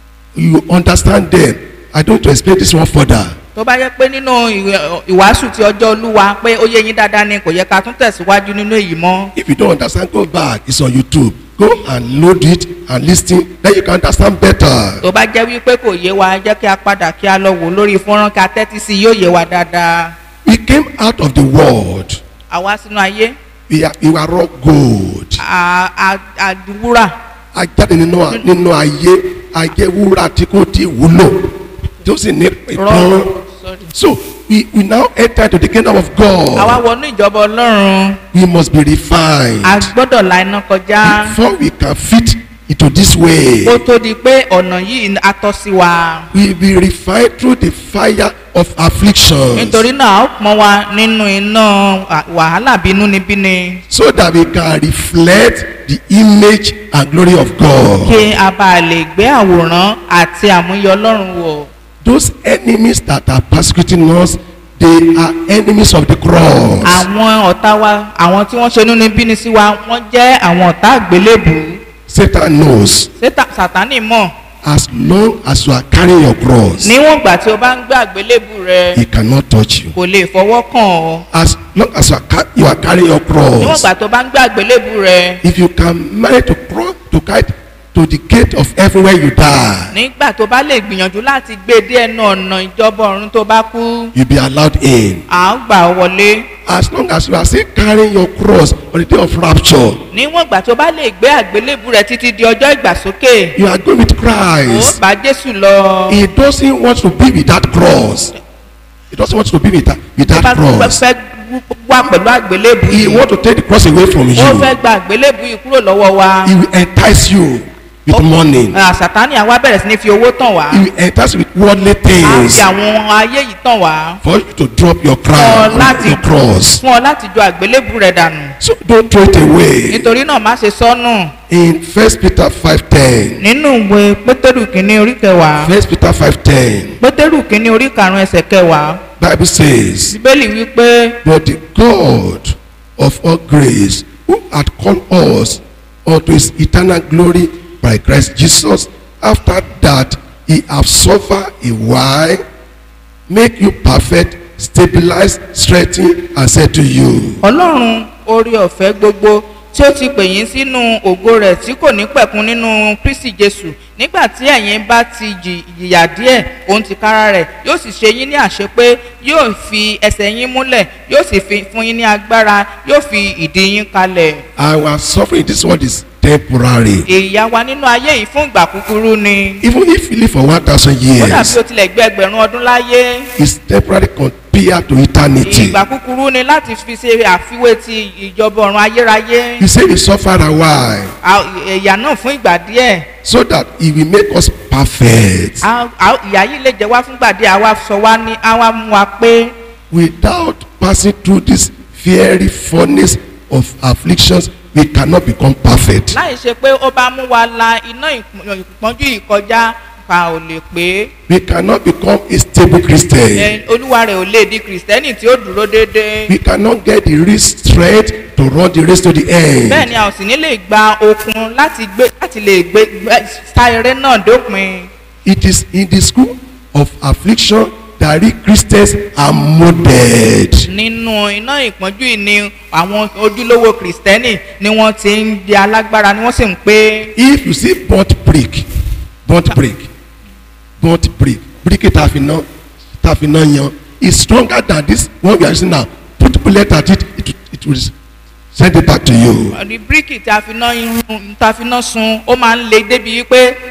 you understand them. I don't want to explain this one further. tó bá yẹ pé nínú ìwé- ìwàásù ti ọjọ́ olúwa pé ó yé yín dáadáa ni kò yẹ ká tún tẹ̀síwájú nínú èyí mọ́ If you don't understand, go back. It's on YouTube. Go and load it and listen. Then you can understand better. tó bá jẹ́ wípé kò yé wa jẹ́ kí a padà kí a lọ wò lórí fọ́nrán kí a tẹ́tí sí i yóò yé wa dáadáa We came out of the world. àwa sínú ayé We are, we were raw gold. a- a- àdúrà A jáde nínú nínú ayé ayé wúrà tí kò tí wúlò tí ó sì ní ìpọ́n. rọ́ọ̀rọ̀ sorry. So we, we now enter into the kingdom of àwa God. wọnú ìjọba ọlọ́run We must be refined a gbọ́dọ̀ la iná kọjá before we can fit into this way. kó tó di pé ọ̀nà yìí á tọ́ sí wa We be refined through the fire of affliction. nítorí náà a ó pọ́n wa nínú iná à- wàhálà bínúnibíni so that we can reflect the image and glory of God. kí a bá lè gbé àwòrán àti àmúyẹ ọlọ́run wọ̀. Those enemies that are persecuting us, they are enemies of the cross. àwọn ọ̀tá wa àwọn tí wọ́n ṣe nínú bíní sí wa wọ́n jẹ́ àwọn ọ̀tá àgbélébù Satan knows Sétà- sátánì mọ̀ as long as you are carrying your cross, níwọ̀n ìgbà tí o bá ń gbé àgbélébù rẹ he cannot touch you. kò lè fọwọ́ kàn ọ́ As long as you are, ca- you are carrying your níwọ̀n cross, ìgbà tó bá ń gbé àgbélébù rẹ if you can manage to cross to guide to the gate of heaven where you die, nígbà tó bá lè gbìyànjú láti gbé dé ẹnu ọ̀nà ìjọba ọ̀run tó bá kú you'll be allowed in. à ń gbà ọ́ wọlé As long as you are still carrying your cross on the day of rapture, níwọ̀n ìgbà tó bá lè gbé àgbélébù rẹ títí di ọjọ́ ìgbàsókè you are going with ó Christ. bá jésù lọ He doesn't want to be with that cross. He doesn't want to be with that, with tó bá that cross. fẹ́ wá pẹ̀lú àgbélébù He yìí wants to take the cross away from ó you. fẹ́ gba àgbélébù yìí kúrò lọ́wọ́ wa. He will entice you with money. Ah, sàtánì àwa bẹ̀rẹ̀ sí ní fi owó tàn wá He will entice you with worldly á things fi àwọn ayé yìí tàn wá for you to drop your fún ọ crown, láti your cross. fún ọ láti jọ àgbélébù rẹ dànù So don't throw it away. nítorí náà má ṣe sọnù In First Peter five ten, nínú ìwé pétérù kínní orí kẹwàá First Peter five ten, pétérù kínní orí karùnún ẹsẹ̀ kẹwàá Bible says, bíbélì wípé But the God of all grace, who had called us unto his eternal glory by Christ Jesus, after that he have suffered a while, make you perfect, stabilize, strengthen, and say to you, ọlọ́run orí ọ̀fẹ́ gbogbo tí ó ti pè yín sínú ògo rẹ̀ tí kò ní pẹ̀kun nínú kristi jésù nígbà tí ẹ̀yin bá ti jì- jìyà díẹ̀ òun ti kára rẹ̀ yóò sì ṣe yín ní àṣẹ pé yóò fi ẹsẹ̀ yín múlẹ̀ yóò sì fi fún yín ní agbára yóò fi ìdí yín kalẹ̀ Our suffering in this world is temporary. ìyà wa nínú ayé yìí fún ìgbà kúkúrú ni Even if you live for 1,000 kódà bí years, o tilẹ̀ gbé ẹgbẹ̀rún ọdún láyé it's temporary compared to eternity. ìgbà kúkúrú ni láti fi ṣe àfiwé ti ìjọba ọ̀run ayérayé He said he suffered a while À- ìyà náà fún ìgbà díẹ̀ so that he will make us perfect. À- à- ìyà yìí lè jẹ́ wá fúngbà díẹ̀ àwa sọ wá ní àwa mú wa pé Without passing through this fiery furnace of afflictions, we cannot become perfect. láì ṣe pé ó bá mú wa la iná ìpọ́n- ìpọ́njú yìí kọjá ká ò lè pé We cannot become a stable Christian. ẹ, olúwa rẹ̀ ò lè di kìrìsìtẹ́nì tí ó dúró déédéé We cannot get the real strength to run the race to the bẹ́ẹ̀ end. ni a ò sì ní lè gba okun láti gbé láti lè gbé gbé- sá eré náà dópin It is in the school of affliction that real Christians are molded. nínú iná ìpọ́njú yìí ni àwọn ojúlówó kìrìsìtẹ́nì ni wọ́n ti ń di alágbára ni wọ́n sì ń pé If you see burnt brick, burnt brick, burnt brick, brick tafiná tafiná yan is stronger than this one we are using now. Put bullet at it, it, it will send it back to you. ní bíríkì tí a fi ná irun tá a fi ná sun ó máa ń le débi wípé téèyàn bá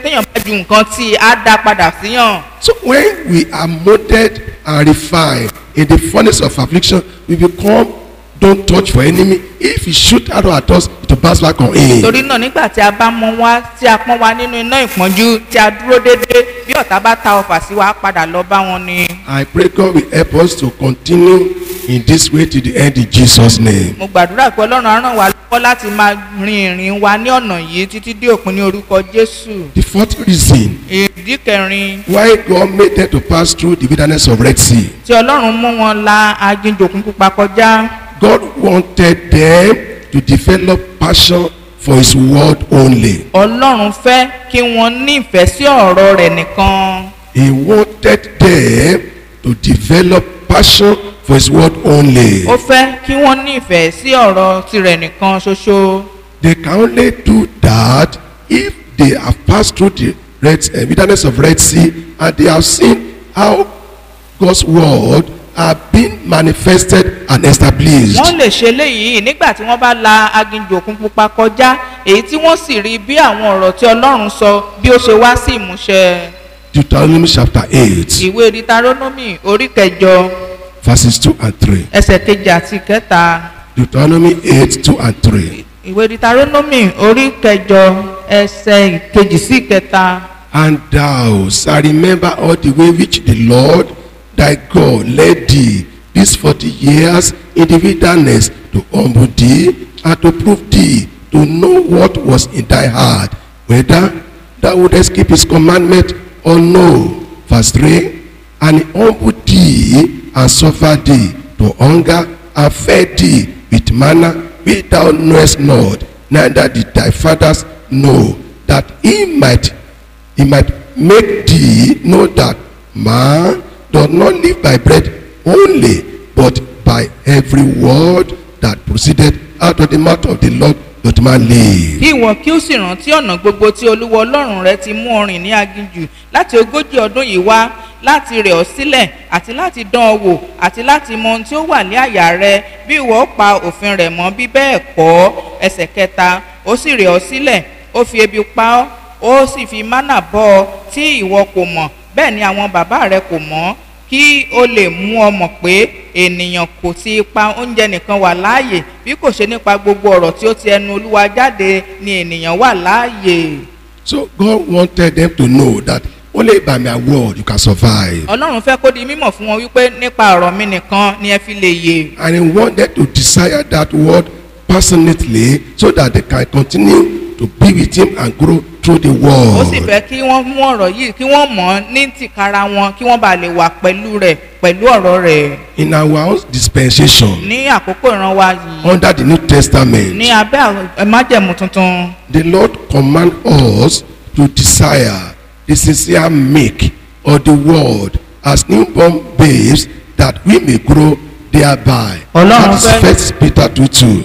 ju nǹkan tí a dá padà síyàn. So when we are molded and refined in the furnace of affliction, we become don't touch for enemy. If he shoot arrow at us, it will bounce back on him. torí náà nígbà tí a bá mọ wá tí a pọ́n wa nínú iná ìpọ́njú tí a dúró déédéé bí ọ̀tá bá ta ọfà sí wa á padà lọ bá wọn ni. I pray God will help us to continue in this way to the end in Jesus' name. mo gbàdúrà pé ọlọ́run á ràn wá lọ́wọ́ láti máa rin ìrìn wa ní ọ̀nà yìí títí dé òpin ní orúkọ jésù. The fourth reason ìdí kẹrin why God made them to pass through the wilderness of Red Sea. tí ọlọ́run mú wọn la aginjòkun pupa kọjá God wanted them to develop passion for his word only. ọlọ́run fẹ́ kí wọ́n ní ìfẹ́ sí ọ̀rọ̀ rẹ̀ nìkan. He wanted them to develop passion for his word only. ó fẹ́ kí wọ́n ní ìfẹ́ sí ọ̀rọ̀ tirẹ̀ nìkan ṣoṣo. They can only do that if they have passed through the red, uh, wilderness of Red Sea and they have seen how God's word are being manifested and established. wọ́n lè ṣe léyìí nígbà tí wọ́n bá la aginjù òkun pupa kọjá èyí tí wọ́n sì rí bí àwọn ọ̀rọ̀ tí ọlọ́run sọ bí ó ṣe wá sí ìmúṣẹ. Deuteronomy chapter 8 ìwé ditaronomy orí kẹjọ verses 2 and 3. ẹsẹ̀ kejì àti kẹta Deuteronomy 8 2 and 3. ìwé ditaronomy orí kẹjọ ẹsẹ̀ kejì sí kẹta. And thou shalt remember all the way which the Lord thy God led thee these forty years in the wilderness to humble thee and to prove thee to know what was in thy heart, whether thou wouldest keep his commandment or no. Verse 3 And he humbled thee and suffered thee to hunger and fed thee with manna which thou knowest not, neither did thy fathers know, that he might he might make thee know that man does not live by bread only, but by every word that proceeded out of the mouth of the Lord doth man live. kí ìwọ kí ó sì rántí ọ̀nà gbogbo tí olúwa ọlọ́run rẹ ti mú ọrìn ní aginjù láti ogójì ọdún yìí wá láti rẹ̀ ọ́ sílẹ̀ àti láti dán ọ wò àti láti mọ ohun tí ó wà ní àyà rẹ bí ìwọ ó pa òfin rẹ̀ mọ́ bí bẹ́ẹ̀ kọ́ ẹsẹ̀ kẹta ó sì rẹ̀ ọ́ sílẹ̀ ó fi ebi pa ọ́ ó sì fi mánà bọ́ ọ tí ìwọ kò mọ̀ bẹ́ẹ̀ ni àwọn bàbá rẹ kò mọ̀ kí ó lè mú ọ mọ̀ pé ènìyàn kò ti pa oúnjẹ nìkan wà láàyè bí kò ṣe nípa gbogbo ọ̀rọ̀ tí ó ti ẹnu olúwa jáde ni ènìyàn wà láàyè. So God wanted them to know that only by my word you can survive. ọlọ́run fẹ́ kó di mímọ̀ fún wọn wípé nípa ọ̀rọ̀ mi nìkan ni ẹ fi lè yè. And he wanted to desire that word passionately so that they can continue to be with him and grow through the ó sì word. fẹ́ kí wọ́n mú ọ̀rọ̀ yìí kí wọ́n mọ̀ ọ́ ní tìkára wọn kí wọ́n bá lè wà pẹ̀lú rẹ̀ pẹ̀lú ọ̀rọ̀ rẹ̀ In our own dispensation, ní àkókò ìran wa yìí under the New Testament, ní abẹ́ àwọn- ẹ májẹ̀mú tuntun. The Lord command us to desire the sincere milk of the word as newborn babes that we may grow thereby. Ọlọ́run That is fẹ́- First Peter 2 2.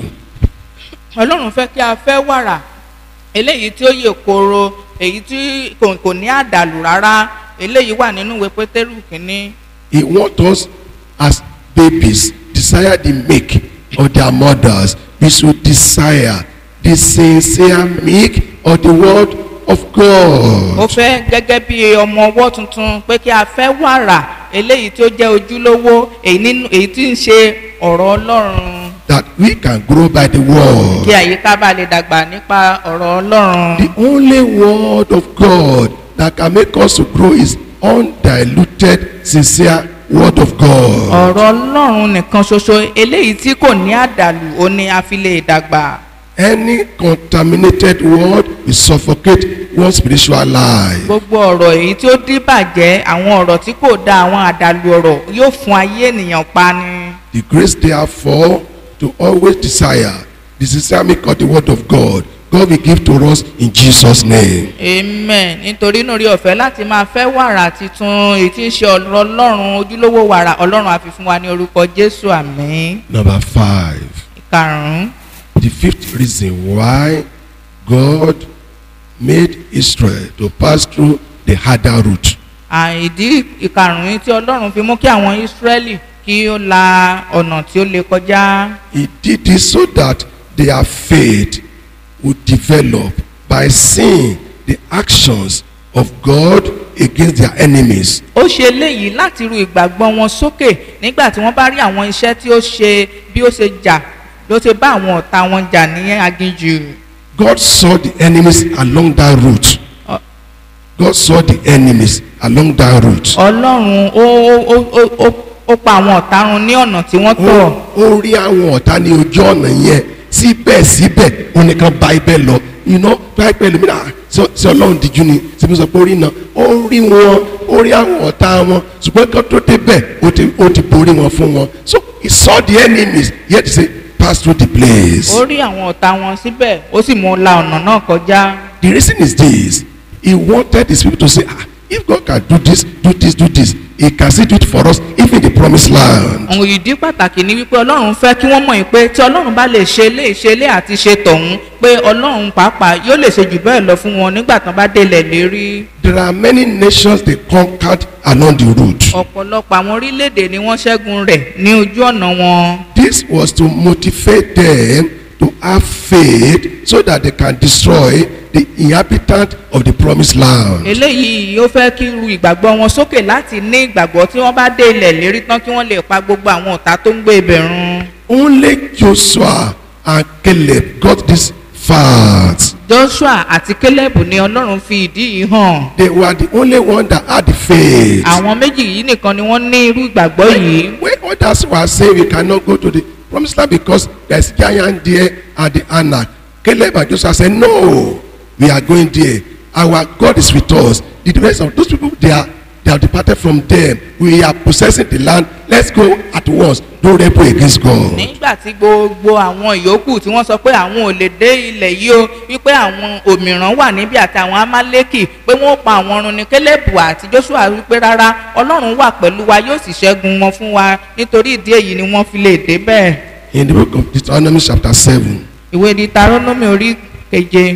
ọlọ́run fẹ́ kí a fẹ́ wàrà eléyìí tí ó yè koro èyí tí kò kò ní àdàlù rárá eléyìí wà nínú ìwé pétérù kínní He wants us as babies desire the milk of their mothers. We should desire the sincere milk of the word of ó God. fẹ́ gẹ́gẹ́ bí ọmọ ọwọ́ tuntun pé kí a fẹ́ wàrà eléyìí tí ó jẹ́ ojúlówó èyí nínú èyí tí ń ṣe ọ̀rọ̀ ọlọ́run That we can grow by the word. kí àyíká bá lè dàgbà nípa ọ̀rọ̀ ọlọ́run. The only word of God that can make us to grow is undiluted, sincere word of God. ọ̀rọ̀ ọlọ́run nìkan ṣoṣo eléyìí tí kò ní àdàlù ó ní a fi lè dàgbà. Any contaminated word will suffocate one's spiritual life. gbogbo ọ̀rọ̀ èyí tí ó díbàjẹ́ àwọn ọ̀rọ̀ tí kò da àwọn àdàlù ọ̀rọ̀ yóò fún ayé ènìyàn pa ni. The grace therefore to always desire the sincere milk of the word of God, God will give to us in Jesus' name. amen nítorí náà rí ọ̀fẹ́ láti máa fẹ́ wàrà titun èyí tí ń ṣe ọ̀rọ̀ ọlọ́run ojúlówó wàrà ọlọ́run àfi fún wa ní orúkọ jésù àmín. Number five, ìkarùn-ún the fifth reason why God made Israel to pass through the harder route. àìdí ìkarùn-ún tí ọlọ́run fi mú kí àwọn ìsírẹ́lì kí ó la ọ̀nà tí ó lè kọjá. He did this so that their faith would develop by seeing the actions of God against their enemies. ó ṣe eléyìí láti ru ìgbàgbọ́ wọn sókè nígbà tí wọ́n bá rí àwọn iṣẹ́ tí ó ṣe bí ó ṣe jà ló ṣe bá àwọn ọ̀tá wọn jà ní aginjù. God saw the enemies along that route. Ọ- God saw the enemies along that route. ọlọ́run ó ó- ó ó- ó ó pa àwọn ọ̀tá run ní ọ̀nà tí wọ́n tọ̀. ó ó rí àwọn ọ̀tá ní ojú ọ̀nà yẹn síbẹ̀síbẹ̀ ó ní kan bá ibẹ̀ lọ iná bá ibẹ̀ lómìnira sí ọlọ́run díjú ni síbi sọ pé ó rí iná ó rí wọn ó rí àwọn ọ̀tá wọn ṣùgbọ́n kan tó débẹ̀ ó ti ó ti borí wọn fún wọn so he saw the enemies yet he say pass through the place. ó rí àwọn ọ̀tá wọn síbẹ̀ ó sì mú un la ọ̀nà náà kọjá. The reason is this. He wanted his people to say, ah, if God can do this, do this, do this, he can still do it for us, even in the promised land. àwọn ìdí pàtàkì ni wípé ọlọ́run fẹ́ kí wọ́n mọ̀ yín pé tí ọlọ́run bá lè ṣe lé ṣe lé àti ṣe tọ̀hún pé ọlọ́run pàápàá yóò lè ṣe jù bẹ́ẹ̀ lọ fún wọn nígbà tán bá délẹ̀ lérí. There are many nations they conquered along the route. ọ̀pọ̀lọpọ̀ àwọn orílẹ̀-èdè ni wọ́n ṣẹ́gun rẹ̀ ní ojú ọ̀nà wọn. This was to motivate them to have faith so that they can destroy the inhabitant of the promised land. eléyìí yóò fẹ́ kí ru ìgbàgbọ́ wọn sókè láti ní ìgbàgbọ́ tí wọ́n bá dé ilẹ̀ lérí tán kí wọ́n lè pa gbogbo àwọn ọ̀tá tó ń gbé ibẹ̀ run. Only Joshua and Caleb got this fact. joshua àti caleb ni ọlọ́run fi ìdí yìí hàn. They were the only one that had the faith. àwọn méjì yìí nìkan ni wọ́n ní irú ìgbàgbọ́ yìí. When others were saying we cannot go to the promised land because there's giant there and the Anak, Caleb and Joshua said, No, we are going there. Our God is with us. The rest of those people, they are they have departed from them. We are possessing the land. Let's go at once. Don't rebel against God. nígbà tí gbogbo àwọn ìyókù tí wọ́n sọ pé àwọn ò lè dé ilẹ̀ yìí o wípé àwọn òmìrán wà níbí àti àwọn amálékì pé wọ́n ó pa àwọn run ní kélébù àti joshua wípé rárá ọlọ́run wà pẹ̀lú wa yóò sì ṣẹ́gun wọn fún wa nítorí ìdí èyí ni wọ́n fi lè dé bẹ́ẹ̀. In the book of Deuteronomy chapter 7, ìwé deuteronomy orí keje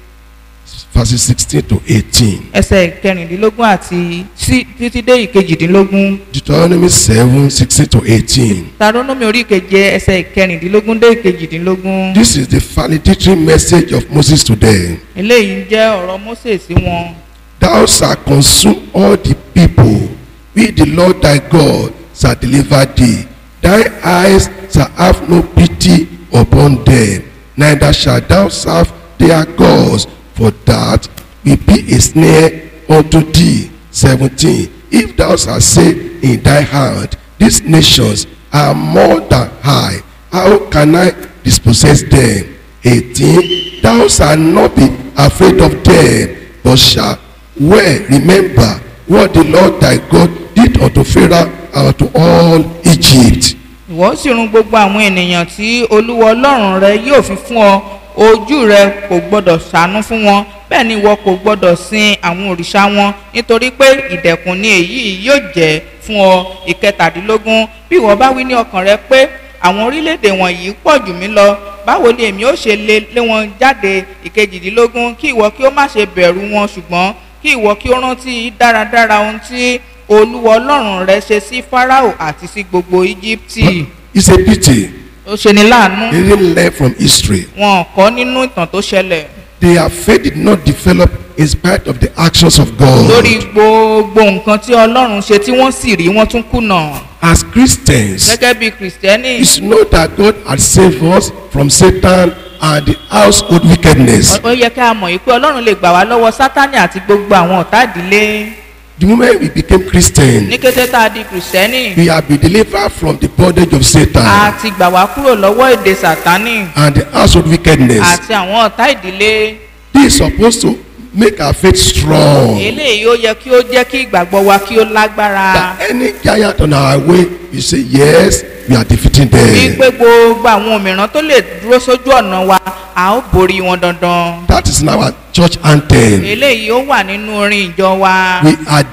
verses 16 to 18. ẹsẹ̀ kẹrìndínlógún àti sí títí dé ìkejìdínlógún Deuteronomy 7, 16 to 18. deuteronomy orí keje ẹsẹ̀ kẹrìndínlógún dé ìkejìdínlógún This is the validatory message of Moses to them. eléyìí jẹ́ ọ̀rọ̀ mose sí wọn. Thou shalt consume all the people, we the Lord thy God shall deliver thee. Thy eyes shall have no pity upon them, neither shalt thou serve their gods, for that will be a snare unto thee. 17. If thou shalt say in thy heart, These nations are more than I, how can I dispossess them? 18. Thou shalt not be afraid of them, but shalt well remember what the Lord thy God did unto Pharaoh and to all Egypt. ìwọ sì run gbogbo àwọn ènìyàn tí olúwa ọlọ́run rẹ yóò fi fún ọ ojú rẹ kò gbọdọ̀ ṣàánú fún wọn bẹ́ẹ̀ ni ìwọ kò gbọdọ̀ sin àwọn òrìṣà wọn nítorí pé ìdẹ̀kùn ni èyí yóò jẹ́ fún ọ ìkẹtàdínlógún bí ìwọ bá wí ní ọkàn rẹ pé àwọn orílẹ̀-èdè wọ̀nyí pọ̀ jù mí lọ báwo ni èmi ó ṣe lé lé wọn jáde ìkejìdínlógún kí ìwọ kí ó má ṣe bẹ̀rù wọn ṣùgbọ́n kí ìwọ kí ó rántí dáradára ohun tí olúwa ọlọ́run rẹ ṣe sí fáráò àti sí gbogbo íjíbítì It's a pity ó ṣe ní láàánú they didn't learn from history. wọn kọ́ nínú ìtàn tó ṣẹlẹ̀ Their faith did not develop in spite of the actions of God. lórí gbogbo nǹkan tí ọlọ́run ṣe tí wọ́n sì rí wọ́n tún kùnà As Christians, gẹ́gẹ́ bí kìrìsìtẹ́nì you should know that God had saved us from Satan and the household wickedness. ó yẹ ká mọ̀ yìí pé ọlọ́run lè gbà wá lọ́wọ́ sátánì àti gbogbo àwọn ọ̀tá ìdílé The moment we became Christian, ní kété tá a di kìrìsìtẹ́nì we have been delivered from the bondage of a Satan ti gbà wá kúrò lọ́wọ́ èdè sátánì and the household wickedness. àti àwọn ọ̀tá ìdílé This is supposed to make our faith strong. eléyìí ó yẹ kí ó jẹ́ kí ìgbàgbọ́ wa kí ó lágbára That any giant on our way, you say, Yes, we are defeating them. wípé gbogbo àwọn òmìrán tó lè dúró sójú ọ̀nà wa a ó borí wọn dandan That is in our church anthem. eléyìí ó wà nínú orin ìjọ wa We are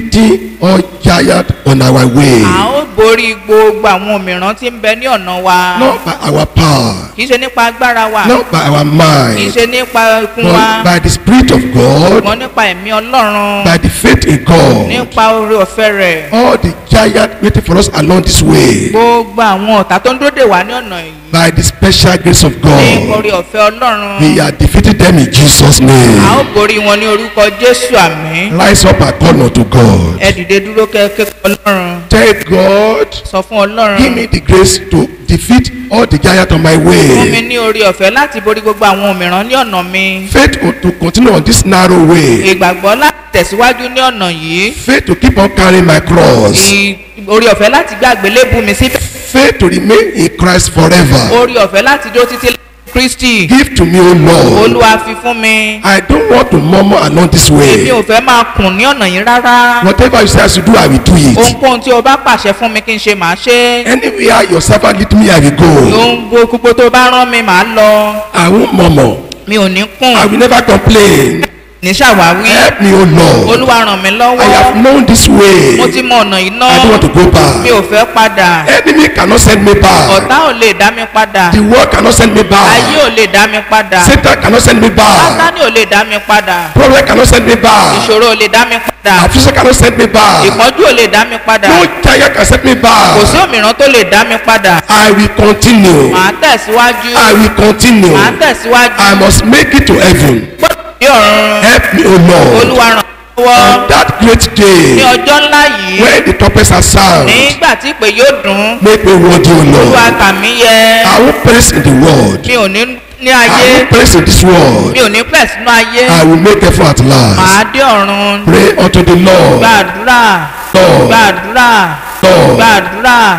defeating all giant on our way. a ó borí gbogbo àwọn òmìrán tí ń bẹ ní ọ̀nà wa Not by our power, kì í ṣe nípa agbára wa not by our kì í mind, ṣe nípa ikun wa but by the Spirit of God, ṣùgbọ́n nípa ẹ̀mí ọlọ́run by the faith in God. nípa oore ọ̀fẹ́ rẹ̀ All the giant waiting for us along this way, gbogbo àwọn ọ̀tá tó ń dóde wá ní ọ̀nà yìí by the special grace of ní God, oore ọ̀fẹ́ ọlọ́run we are defeating them in Jesus' a ó name. borí wọn ní orúkọ jésù àmín Rise up and call unto God. ẹ dìde dúró kẹ́kẹ́ ọlọ́run Tell God, sọ fún ọlọ́run give me the grace to defeat all the giant on my fún mi way. ní oore ọ̀fẹ́ láti borí gbogbo àwọn òmìrán ní ọ̀nà mi Faith to continue on this narrow way. ìgbàgbọ́ láti tẹ̀síwájú ní ọ̀nà yìí Faith to keep on carrying my cross. ì- oore ọ̀fẹ́ láti gbé àgbélébù mi síbẹ̀ Faith to remain in Christ forever. oore ọ̀fẹ́ láti dó títí lẹ́yìn kristi Give to me, O Lord. olúwa fi fún mi I don't want to murmur along this èmi way. ò fẹ́ máa kùn ní ọ̀nà yìí rárá Whatever you say I should do, I will do it. ohunkóhun tí o bá pàṣẹ fún mi kí n ṣe màá ṣe Anywhere your servant lead me, I will go. ohun gbogbo tó bá rán mi màá lọ I won't murmur. mi ò ní I kùn will never complain. ní ṣàwáwí Help me, O Lord. olúwa ràn mí I lọ́wọ́ have known this way. mo ti mọ ọ̀nà yìí ná I don't want to go mi back. ò fẹ́ padà Enemy cannot send me back. ọ̀tá ò lè dá mi padà The world cannot send me ayé back. ò lè dá mi padà Satan cannot send me back. sátánì ò lè dá mi padà Problem cannot send me back. ìṣòro ò lè dá mi padà Affliction cannot send me back. ìpọ́njú ò lè dá mi padà No giant can send me kò sí back. òmìrán tó lè dá mi padà I will continue. màá tẹ̀síwájú I will continue. màá tẹ̀síwájú I must make it to heaven. gbọ́dọ̀ ní ọ̀run Help me, O Lord. olúwa ràn mí lọ́wọ́ On that great ní day ọjọ́ ńlá yìí when the trumpets are sound, nígbà tí ìpè yóò dùn make me worthy, O olúwa Lord. kà mí yẹ I will praise in the world. mi ò ní ní I ayé will praise in this world. mi ò ní pẹ̀ sínú ayé I will make effort at màá last. dé ọ̀run Pray unto the Lord. gbàdúrà Lord. gbàdúrà Lord. gbàdúrà